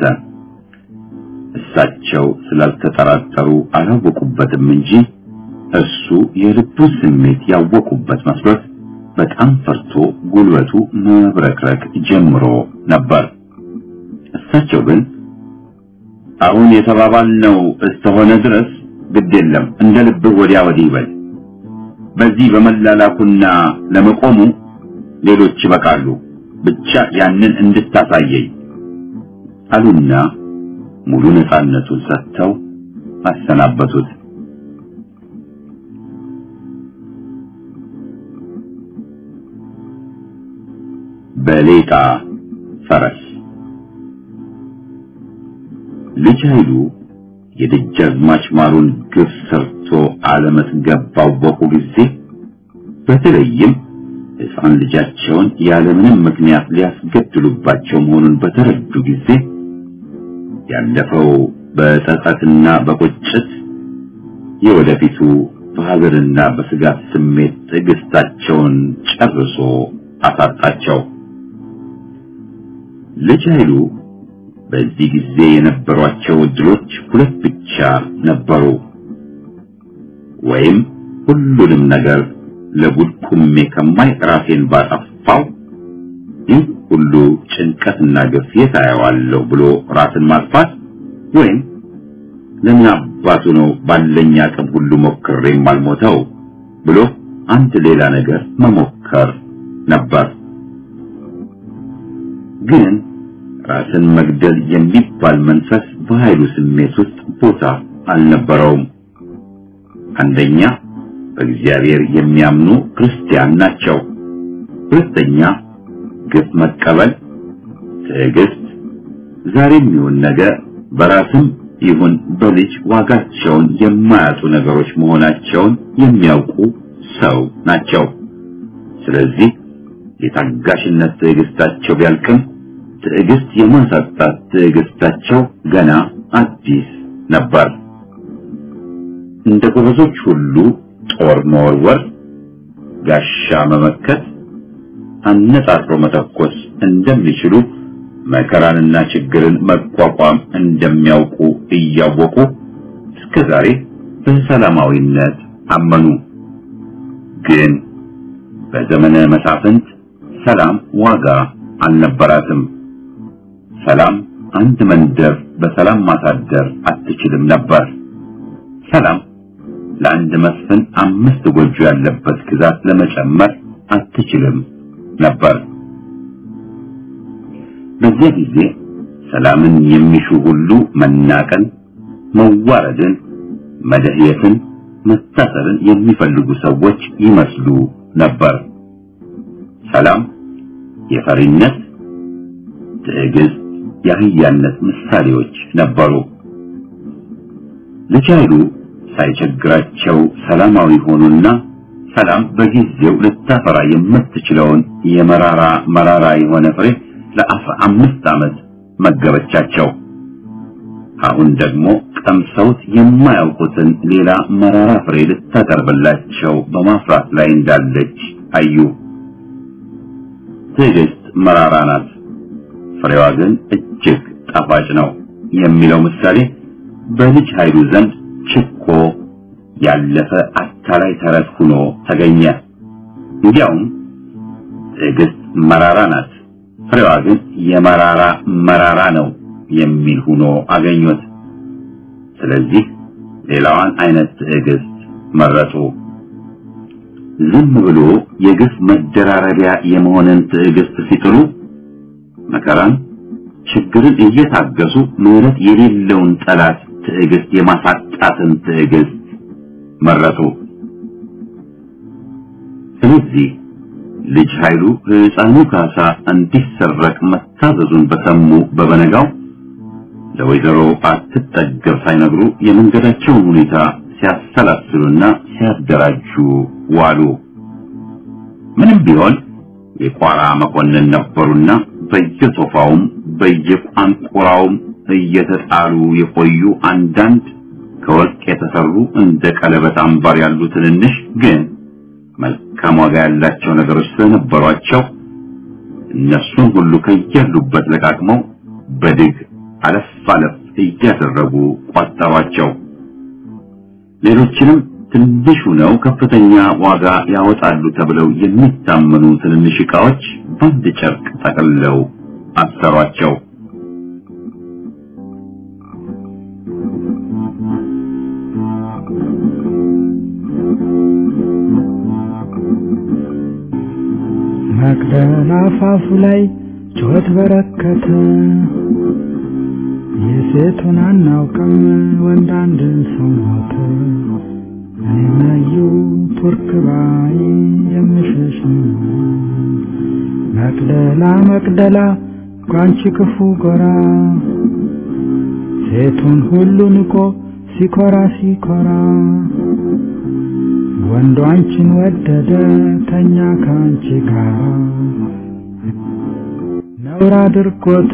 A: እሳቸው ስላልተጠራጠሩ አላወቁበትም እንጂ እሱ የልቡ ስሜት ያወቁበት መስሎት በጣም ፈርቶ ጉልበቱ መብረክረክ ጀምሮ ነበር። እሳቸው ግን አሁን የተባባልነው እስተሆነ ድረስ ግድ የለም እንደ ልብህ ወዲያ ወዲህ ይበል። በዚህ በመላላኩና ለመቆሙ ሌሎች ይበቃሉ፣ ብቻ ያንን እንድታሳየኝ አሉና ሙሉ ነፃነቱን ሰጥተው አሰናበቱት። በሌጣ ፈረስ ልጅ ኃይሉ የደጃዝማች ማሩን ግፍ ሰርቶ አለመጥገብ ባወቁ ጊዜ በተለይም ሕፃን ልጃቸውን ያለምንም ምክንያት ሊያስገድሉባቸው መሆኑን በተረዱ ጊዜ ያለፈው በጸጸትና በቁጭት የወደፊቱ በሀዘንና በስጋት ስሜት ትዕግስታቸውን ጨርሶ አሳጣቸው። ልጅ ኃይሉ በዚህ ጊዜ የነበሯቸው እድሎች ሁለት ብቻ ነበሩ። ወይም ሁሉንም ነገር ለጉድ ቁሜ ከማይ ራሴን ባጠፋው ይህ ሁሉ ጭንቀትና ግፍ የት አየዋለሁ ብሎ ራስን ማጥፋት ወይም ለምን አባቱ ነው ባለኝ አቅም ሁሉ ሞክሬ የማልሞተው ብሎ አንድ ሌላ ነገር መሞከር ነበር። ግን ራስን መግደል የሚባል መንፈስ በኃይሉ ስሜት ውስጥ ቦታ አልነበረውም። አንደኛ በእግዚአብሔር የሚያምኑ ክርስቲያን ናቸው። ሁለተኛ ግፍ መቀበል፣ ትዕግስት፣ ዛሬም ይሁን ነገ በራስም ይሁን በልጅ ዋጋቸውን የማያጡ ነገሮች መሆናቸውን የሚያውቁ ሰው ናቸው። ስለዚህ የታጋሽነት ትዕግስታቸው ቢያልቅም ትዕግስት የማሳጣት ትዕግስታቸው ገና አዲስ ነበር። እንደ ጎበዞች ሁሉ ጦር መወርወር፣ ጋሻ መመከት፣ አነጣጥሮ መተኮስ እንደሚችሉ መከራንና ችግርን መቋቋም እንደሚያውቁ እያወቁ እስከ ዛሬ በሰላማዊነት አመኑ። ግን በዘመነ መሳፍንት ሰላም ዋጋ አልነበራትም። ሰላም አንድ መንደር በሰላም ማሳደር አትችልም ነበር። ሰላም ለአንድ መስፍን አምስት ጎጆ ያለበት ግዛት ለመጨመር አትችልም ነበር። በዚያ ጊዜ ሰላምን የሚሹ ሁሉ መናቀን፣ መዋረድን፣ መደህየትን፣ መታሰርን የሚፈልጉ ሰዎች ይመስሉ ነበር። ሰላም የፈሪነት፣ ትዕግስት፣ የአህያነት ምሳሌዎች ነበሩ። ልጅ ኃይሉ ሳይቸግራቸው ሰላማዊ ሆኑና ሰላም በጊዜው ልታፈራ የምትችለውን የመራራ መራራ የሆነ ፍሬ ለአስራ አምስት ዓመት መገበቻቸው። አሁን ደግሞ ቀምሰውት የማያውቁትን ሌላ መራራ ፍሬ ልታቀርብላቸው በማፍራት ላይ እንዳለች አዩ። ትዕግስት መራራ ናት፣ ፍሬዋ ግን እጅግ ጣፋጭ ነው የሚለው ምሳሌ በልጅ ኃይሉ ዘንድ ችኮ ያለፈ አታላይ ተረት ሆኖ ተገኘ። እንዲያውም ትዕግስት መራራ ናት፣ ፍሬዋ ግን የመራራ መራራ ነው የሚል ሆኖ አገኙት። ስለዚህ ሌላዋን አይነት ትዕግስት መረጡ። ዝም ብሎ የግፍ መደራረቢያ የመሆንን ትዕግስት ሲጥሉ መከራን፣ ችግርን እየታገሱ ምሕረት የሌለውን ጠላት ትዕግስት የማሳጣትን ትዕግስት መረጡ። ስለዚህ ልጅ ኃይሉ ሕፃኑ ካሳ እንዲሰረቅ መታዘዙን በሰሙ በበነጋው ለወይዘሮ አትጠገብ ሳይነግሩ የመንገዳቸውን ሁኔታ ሲያሰላስሉና ሲያደራጁ ዋሉ። ምንም ቢሆን የቋራ መኮንን ነበሩና በየሶፋውም በየቋንቁራውም እየተጣሉ የቆዩ አንዳንድ ከወርቅ የተሰሩ እንደ ቀለበት አምባር ያሉ ትንንሽ ግን መልካም ዋጋ ያላቸው ነገሮች ስለነበሯቸው እነሱን ሁሉ ከያሉበት ለቃቅመው በድግ አለፍ አለፍ እያደረጉ ቋጠሯቸው። ሌሎችንም ትንሽ ሆነው ከፍተኛ ዋጋ ያወጣሉ ተብለው የሚታመኑ ትንንሽ ዕቃዎች በአንድ ጨርቅ ጠቅልለው አሰሯቸው።
C: መቅደላ አፋፉ ላይ ጩኸት በረከተ። የሴቱን አናውቅም ወንድ አንድ ሰው ሞተ። እኔ መዩ ቱርክ ባይ የምሸሽ መቅደላ መቅደላ ቋንቺ ክፉ ጎራ ሴቱን ሁሉ ንቆ ሲኮራ ሲኮራ ወንዱ አንቺን ወደደ ተኛ ከአንቺ ጋር ነውር አድርጎት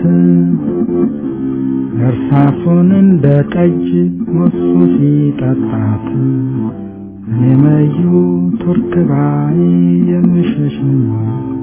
C: እርሳሱን እንደ ጠጅ ሞሱ ሲጠጣት እኔ መዩ ቱርክ ባይ የምሸሽ